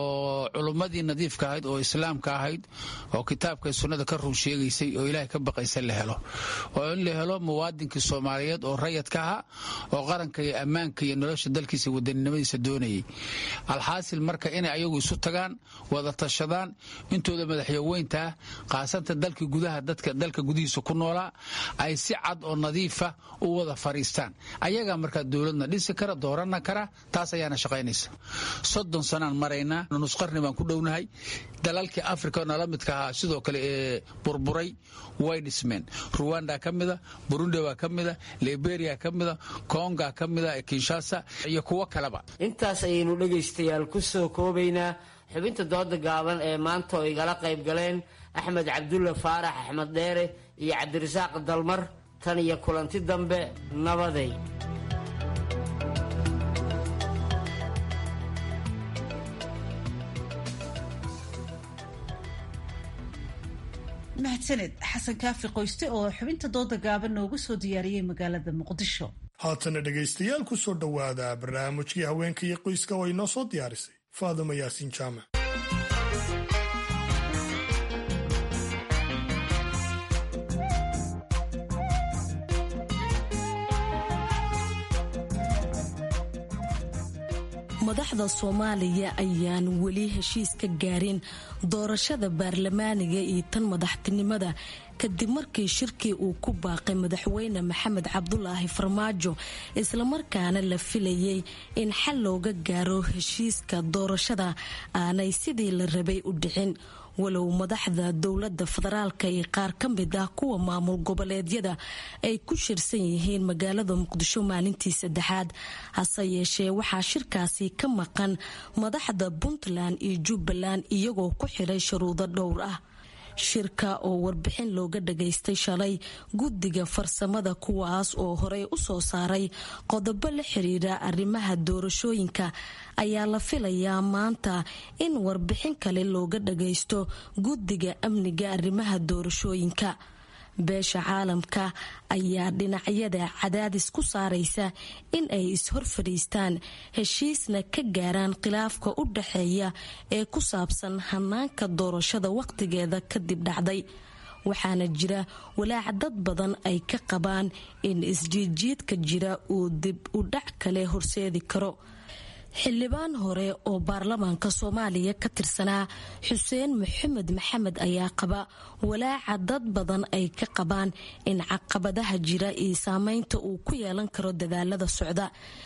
oo culummadii nadiifka ahayd oo islaamka ahayd oo kitaabka sunnada ka run sheegaysay oo ilaahay ka baqaysa la helo oo in la helo muwaadinkii soomaaliyeed oo rayadka ahaa oo qaranka iyo ammaanka iyo nolosha dalkiisa wadaninimadiisa doonayay alxaasil marka inay ayagu isu tagaan wada tashadaan intooda madaxyaweyntaa qaasanta dalkii gudaha dadka dalka gudihiisa ku noolaa ay si cad oo nadiifa u wada fariistaan ayagaa markaa dowladna dhisi kara doorana kara taas ayaana shaqaynaysa soddon sanaan maraynaa nusqarni baan ku dhownahay dalalkii africa nala midka ahaa sidoo kale ee burburay way dhismeen ruwanda ka mida burundi baa ka mida liberia ka mida konga ka mida kinshasa iyo kuwo kaleba intaas ayaynu dhegaystayaal ku soo koobaynaa xubinta dooda gaaban ee maanta oo igala qayb galeen axmed cabdulla faarax axmed dheere iyo cabdirasaaq dalmar tan iyo kulanti dambe nabaday mahadsaned xasan kaafi qoyste oo xubinta dooda gaaban noogu soo diyaariyey magaalada muqdisho haatana dhegaystayaal ku soo dhowaada barnaamijkii haweenka iyo qoyska oo inoo soo diyaarisay faaduma yaasiin jaamac madaxda soomaaliya ayaan weli heshiis ka gaarin doorashada baarlamaaniga iyo tan madaxtinimada kadib markii shirkii uu ku baaqay madaxweyne maxamed cabdulaahi farmaajo islamarkaana la filayay in xal looga gaaro heshiiska doorashada aanay sidii la rabay u dhicin walow madaxda dowlada federaalka iyo qaar ka mid ah kuwa maamul goboleedyada ay ku shirsan yihiin magaalada muqdisho maalintii saddexaad hase yeeshee waxaa shirkaasi ka maqan madaxda puntland iyo jubbaland iyagoo ku xiray shuruudo dhowr ah shirka oo warbixin looga dhagaystay shalay guddiga farsamada kuwaas oo horey u soo saaray qodobo la xiriira arrimaha doorashooyinka ayaa la filayaa maanta in warbixin kale looga dhagaysto guddiga amniga arrimaha doorashooyinka beesha caalamka ayaa dhinacyada cadaadis ku saaraysa in ay is-hor fadhiistaan heshiisna ka gaaraan khilaafka u dhaxeeya ee ku saabsan hanaanka doorashada waqtigeeda kadib dhacday waxaana jira walaac dad badan ay ka qabaan in isjiidjiidka jira uu dib u dhac kale horseedi karo xildhibaan hore oo baarlamaanka soomaaliya ka tirsanaa xuseen maxamed maxamed ayaa qaba walaaca dad badan ay ka qabaan in caqabadaha jira iyo saameynta uu ku yeelan karo dadaalada socda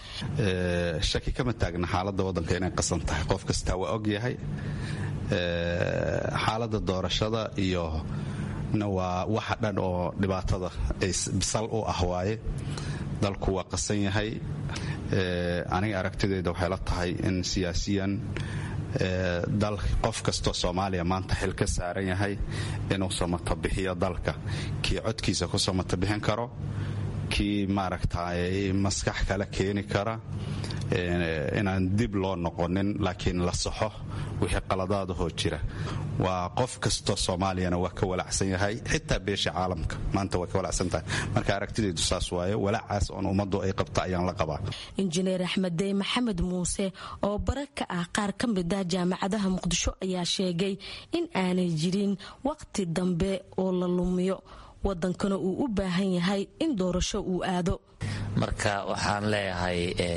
shaki kama taagna xaaladda waddanka inay qasan tahay qof kastaa waa og yahay xaaladda doorashada iyo na waa waxa dhan oo dhibaatada bisal u ah waaye dalku waa qasan yahay aniga aragtidayda waxay la tahay in siyaasiyan dal qof kastoo soomaaliya maanta xil ka saaran yahay inuu samata bixiyo dalka kii codkiisa ku samata bixin karo kii maaragtay maskax kale keeni kara inaan dib loo noqonin laakiin la saxo wixii qaladaadahoo jira waa qof kastoo soomaaliyana waa ka walacsan yahay xitaa beesha caalamka maanta waa ka walacsan tahay marka aragtidaydu saas waaye walaacaas oon ummaddu ay qabta ayaan la qabaa injineer axmed dey maxamed muuse oo bare ka ah qaar ka mid ah jaamacadaha muqdisho ayaa sheegay in aanay jirin waqti dambe oo la lumiyo wadankana uu u baahan yahay in doorasho uu aado marka waxaan leeyahay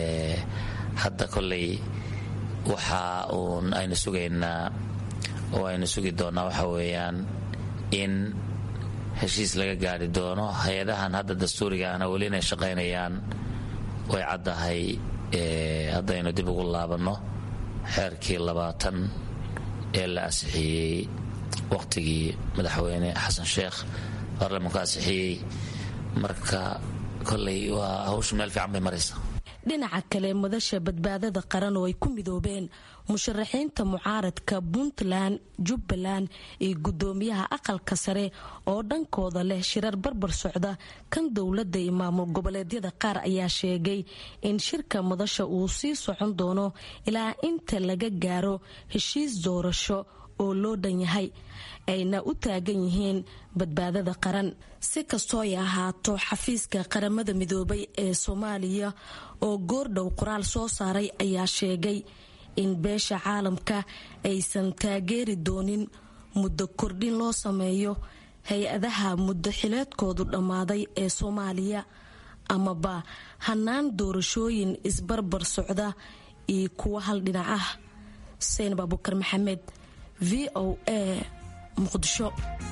hadda koley waxa uun aynu sugaynaa oo aynu sugi doonnaa waxa weeyaan in heshiis laga gaari doono hay-adahan hadda dastuuriga ahna weli inay shaqaynayaan way caddahay haddaynu dib ugu laabanno xeerkii labaatan ee la ansixiyey wakhtigii madaxweyne xasan sheekh baarlamanku ansixiyey marka koley waa hawshu meel fiican bay maraysa dhinaca kale madasha badbaadada qaran oo ay ku midoobeen musharaxiinta mucaaradka puntland jubbaland iyo gudoomiyaha aqalka sare oo dhankooda leh shirar barbar socda kan dowladda iyo maamul goboleedyada qaar ayaa sheegay in shirka madasha uu sii socon doono ilaa inta laga gaaro heshiis doorasho oo loo dhan yahay ayna u taagan yihiin badbaadada qaran si kastoo ay ahaato xafiiska qaramada midoobay ee soomaaliya oo goordhow qoraal soo saaray ayaa sheegay in beesha caalamka aysan taageeri doonin muddo kordhin loo sameeyo hay-adaha muddo xileedkoodu dhammaaday ee soomaaliya amaba hanaan doorashooyin isbarbar socda iyo kuwo hal dhinac ah xuseen baabukar maxamed v o a muqdisho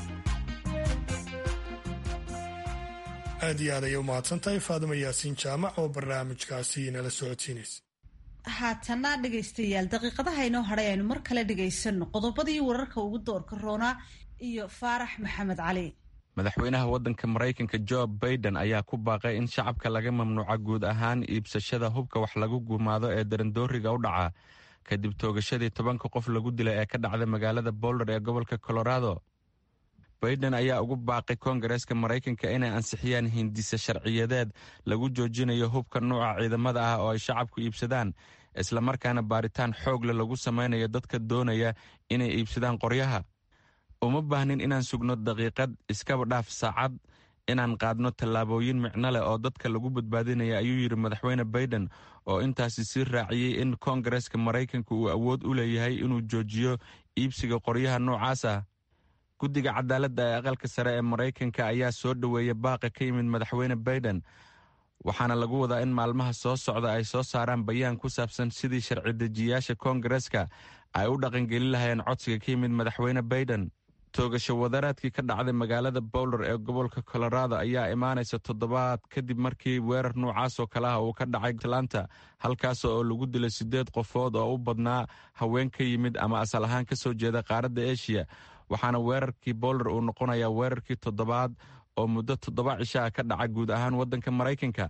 aad iyo aad ayay u mahadsantahay faadimo yaasiin jaamac oo barnaamijkaasi nala socodsiinaysa haatana dhegaystayaal daqiiqadaha inoo hadhay aynu mar kale dhagaysano qodobadii wararka ugu doorka roonaa iyo faarax maxamed cali madaxweynaha waddanka maraykanka jo baiden ayaa ku baaqay in shacabka laga mamnuuca guud ahaan iibsashada hubka wax lagu gumaado ee darandooriga u dhaca kadib toogashadii tobanka qof lagu dilay ee ka dhacday magaalada boulder ee gobolka colorado baiden ayaa ugu baaqay koongareeska maraykanka inay ansixiyaan hindisa sharciyadeed lagu joojinayo hubka nuuca ciidamada ah oo ay shacabku iibsadaan islamarkaana baaritaan xoogle lagu samaynayo dadka doonaya inay iibsadaan qoryaha uma baahnin inaan sugno daqiiqad iskaba dhaaf saacad inaan qaadno tallaabooyin micno leh oo dadka lagu badbaadinaya ayuu yidhi madaxweyne baiden oo intaasi sii raaciyey in koongareeska maraykanka uu awood u leeyahay inuu joojiyo iibsiga qoryaha noocaas ah guddiga cadaaladda ee aqalka sare ee maraykanka ayaa soo dhoweeya baaqa ka yimid madaxweyne baiden waxaana lagu wadaa in maalmaha soo socda ay soo saaraan bayaan ku saabsan sidii sharci dejiyayaasha koongareeska ay u dhaqangelin lahayeen codsiga ka yimid madaxweyne baiden toogasho wadaraadkii ka dhacday magaalada bowler ee gobolka colorado ayaa imaanaysa toddobaad kadib markii weerar noocaas oo kale ah uu ka dhacay atlanta halkaas oo lagu dilay siddeed qofood oo u badnaa haween ka yimid ama asal ahaan ka soo jeeda qaaradda eshiya waxaana weerarkii bowler uu noqonayaa weerarkii toddobaad oo muddo toddoba cisho ah ka dhaca guud ahaan waddanka maraykanka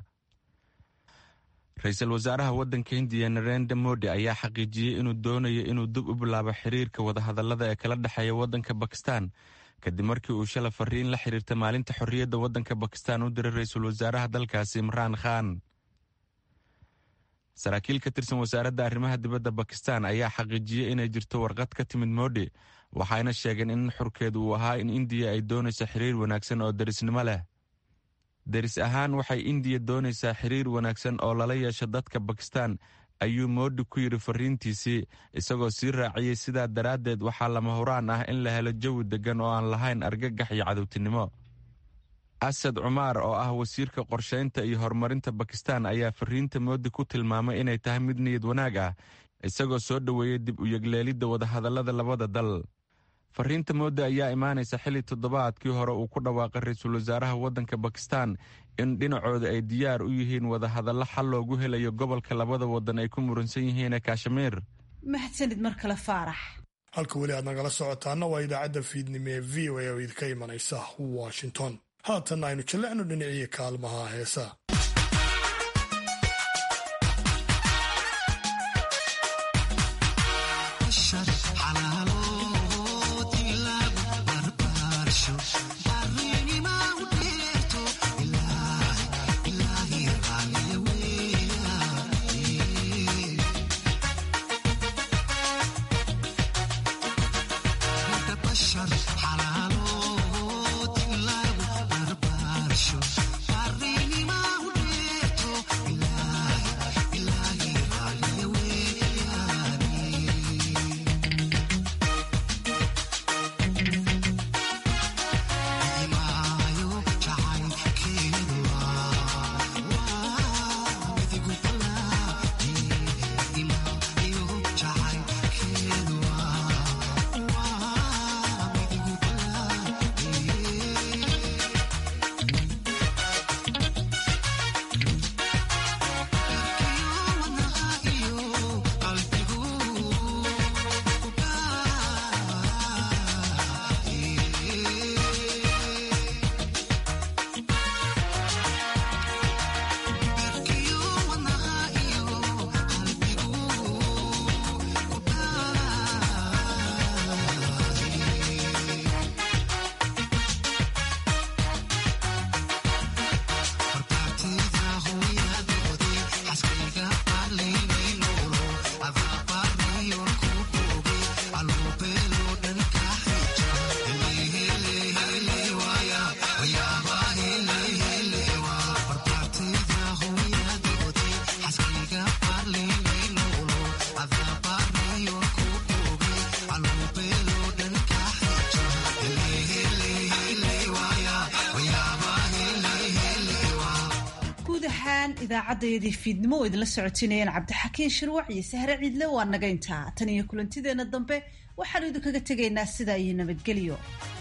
ra-iisul wasaaraha waddanka hindiya narendra modi ayaa xaqiijiyey inuu doonayo inuu dib u bilaabo xiriirka wadahadallada ee kala dhexeeya waddanka bakistan kadib markii uu shala fariin la xiriirta maalinta xorriyadda waddanka bakistan u diray ra-iisul wasaaraha dalkaasi imraan khan saraakiil ka tirsan wasaaradda arrimaha dibadda bakistan ayaa xaqiijiyey inay jirto warqad ka timid modi waxayna sheegeen in xurkeedu uu ahaa in indiya ay doonayso xiriir wanaagsan oo derisnimo leh deris ahaan waxay indiya doonaysaa xiriir wanaagsan oo lala yeesho dadka bakistan ayuu moodi ku yidhi fariintiisii isagoo sii raaciyey sidaa daraaddeed waxaa lama huraan ah in la helo jawi deggan oo aan lahayn argagax iyo cadowtinimo asad cumaar oo ah wasiirka qorshaynta iyo horumarinta bakistan ayaa fariinta moodi ku tilmaamay inay tahay mid niyad wanaag ah isagoo soo dhoweeyey dib u yegleelidda wadahadallada labada dal fariinta moodi ayaa imaanaysa xilli toddobaadkii hore uu ku dhawaaqay ra-iisul wasaaraha waddanka bakistan in dhinacooda ay diyaar u yihiin wadahadallo xal loogu helayo gobolka labada waddan ay ku muransan yihiin ee kashmiir mahadsanid mar kale faarax halka weli aad nagala socotaana waa idaacadda fiidnimo ee v o a oo idinka imanaysa washington haatanna aynu jallecno dhinacii kaalmaha heesa idaacadayadii fiidnimo oo idinla socotinayeen cabdixakiin shirwac iyo sahre ciidle waa naga intaa tan iyo kulantideenna dambe waxaanu idinkaga tegaynaa sidaa iyo nabadgelyo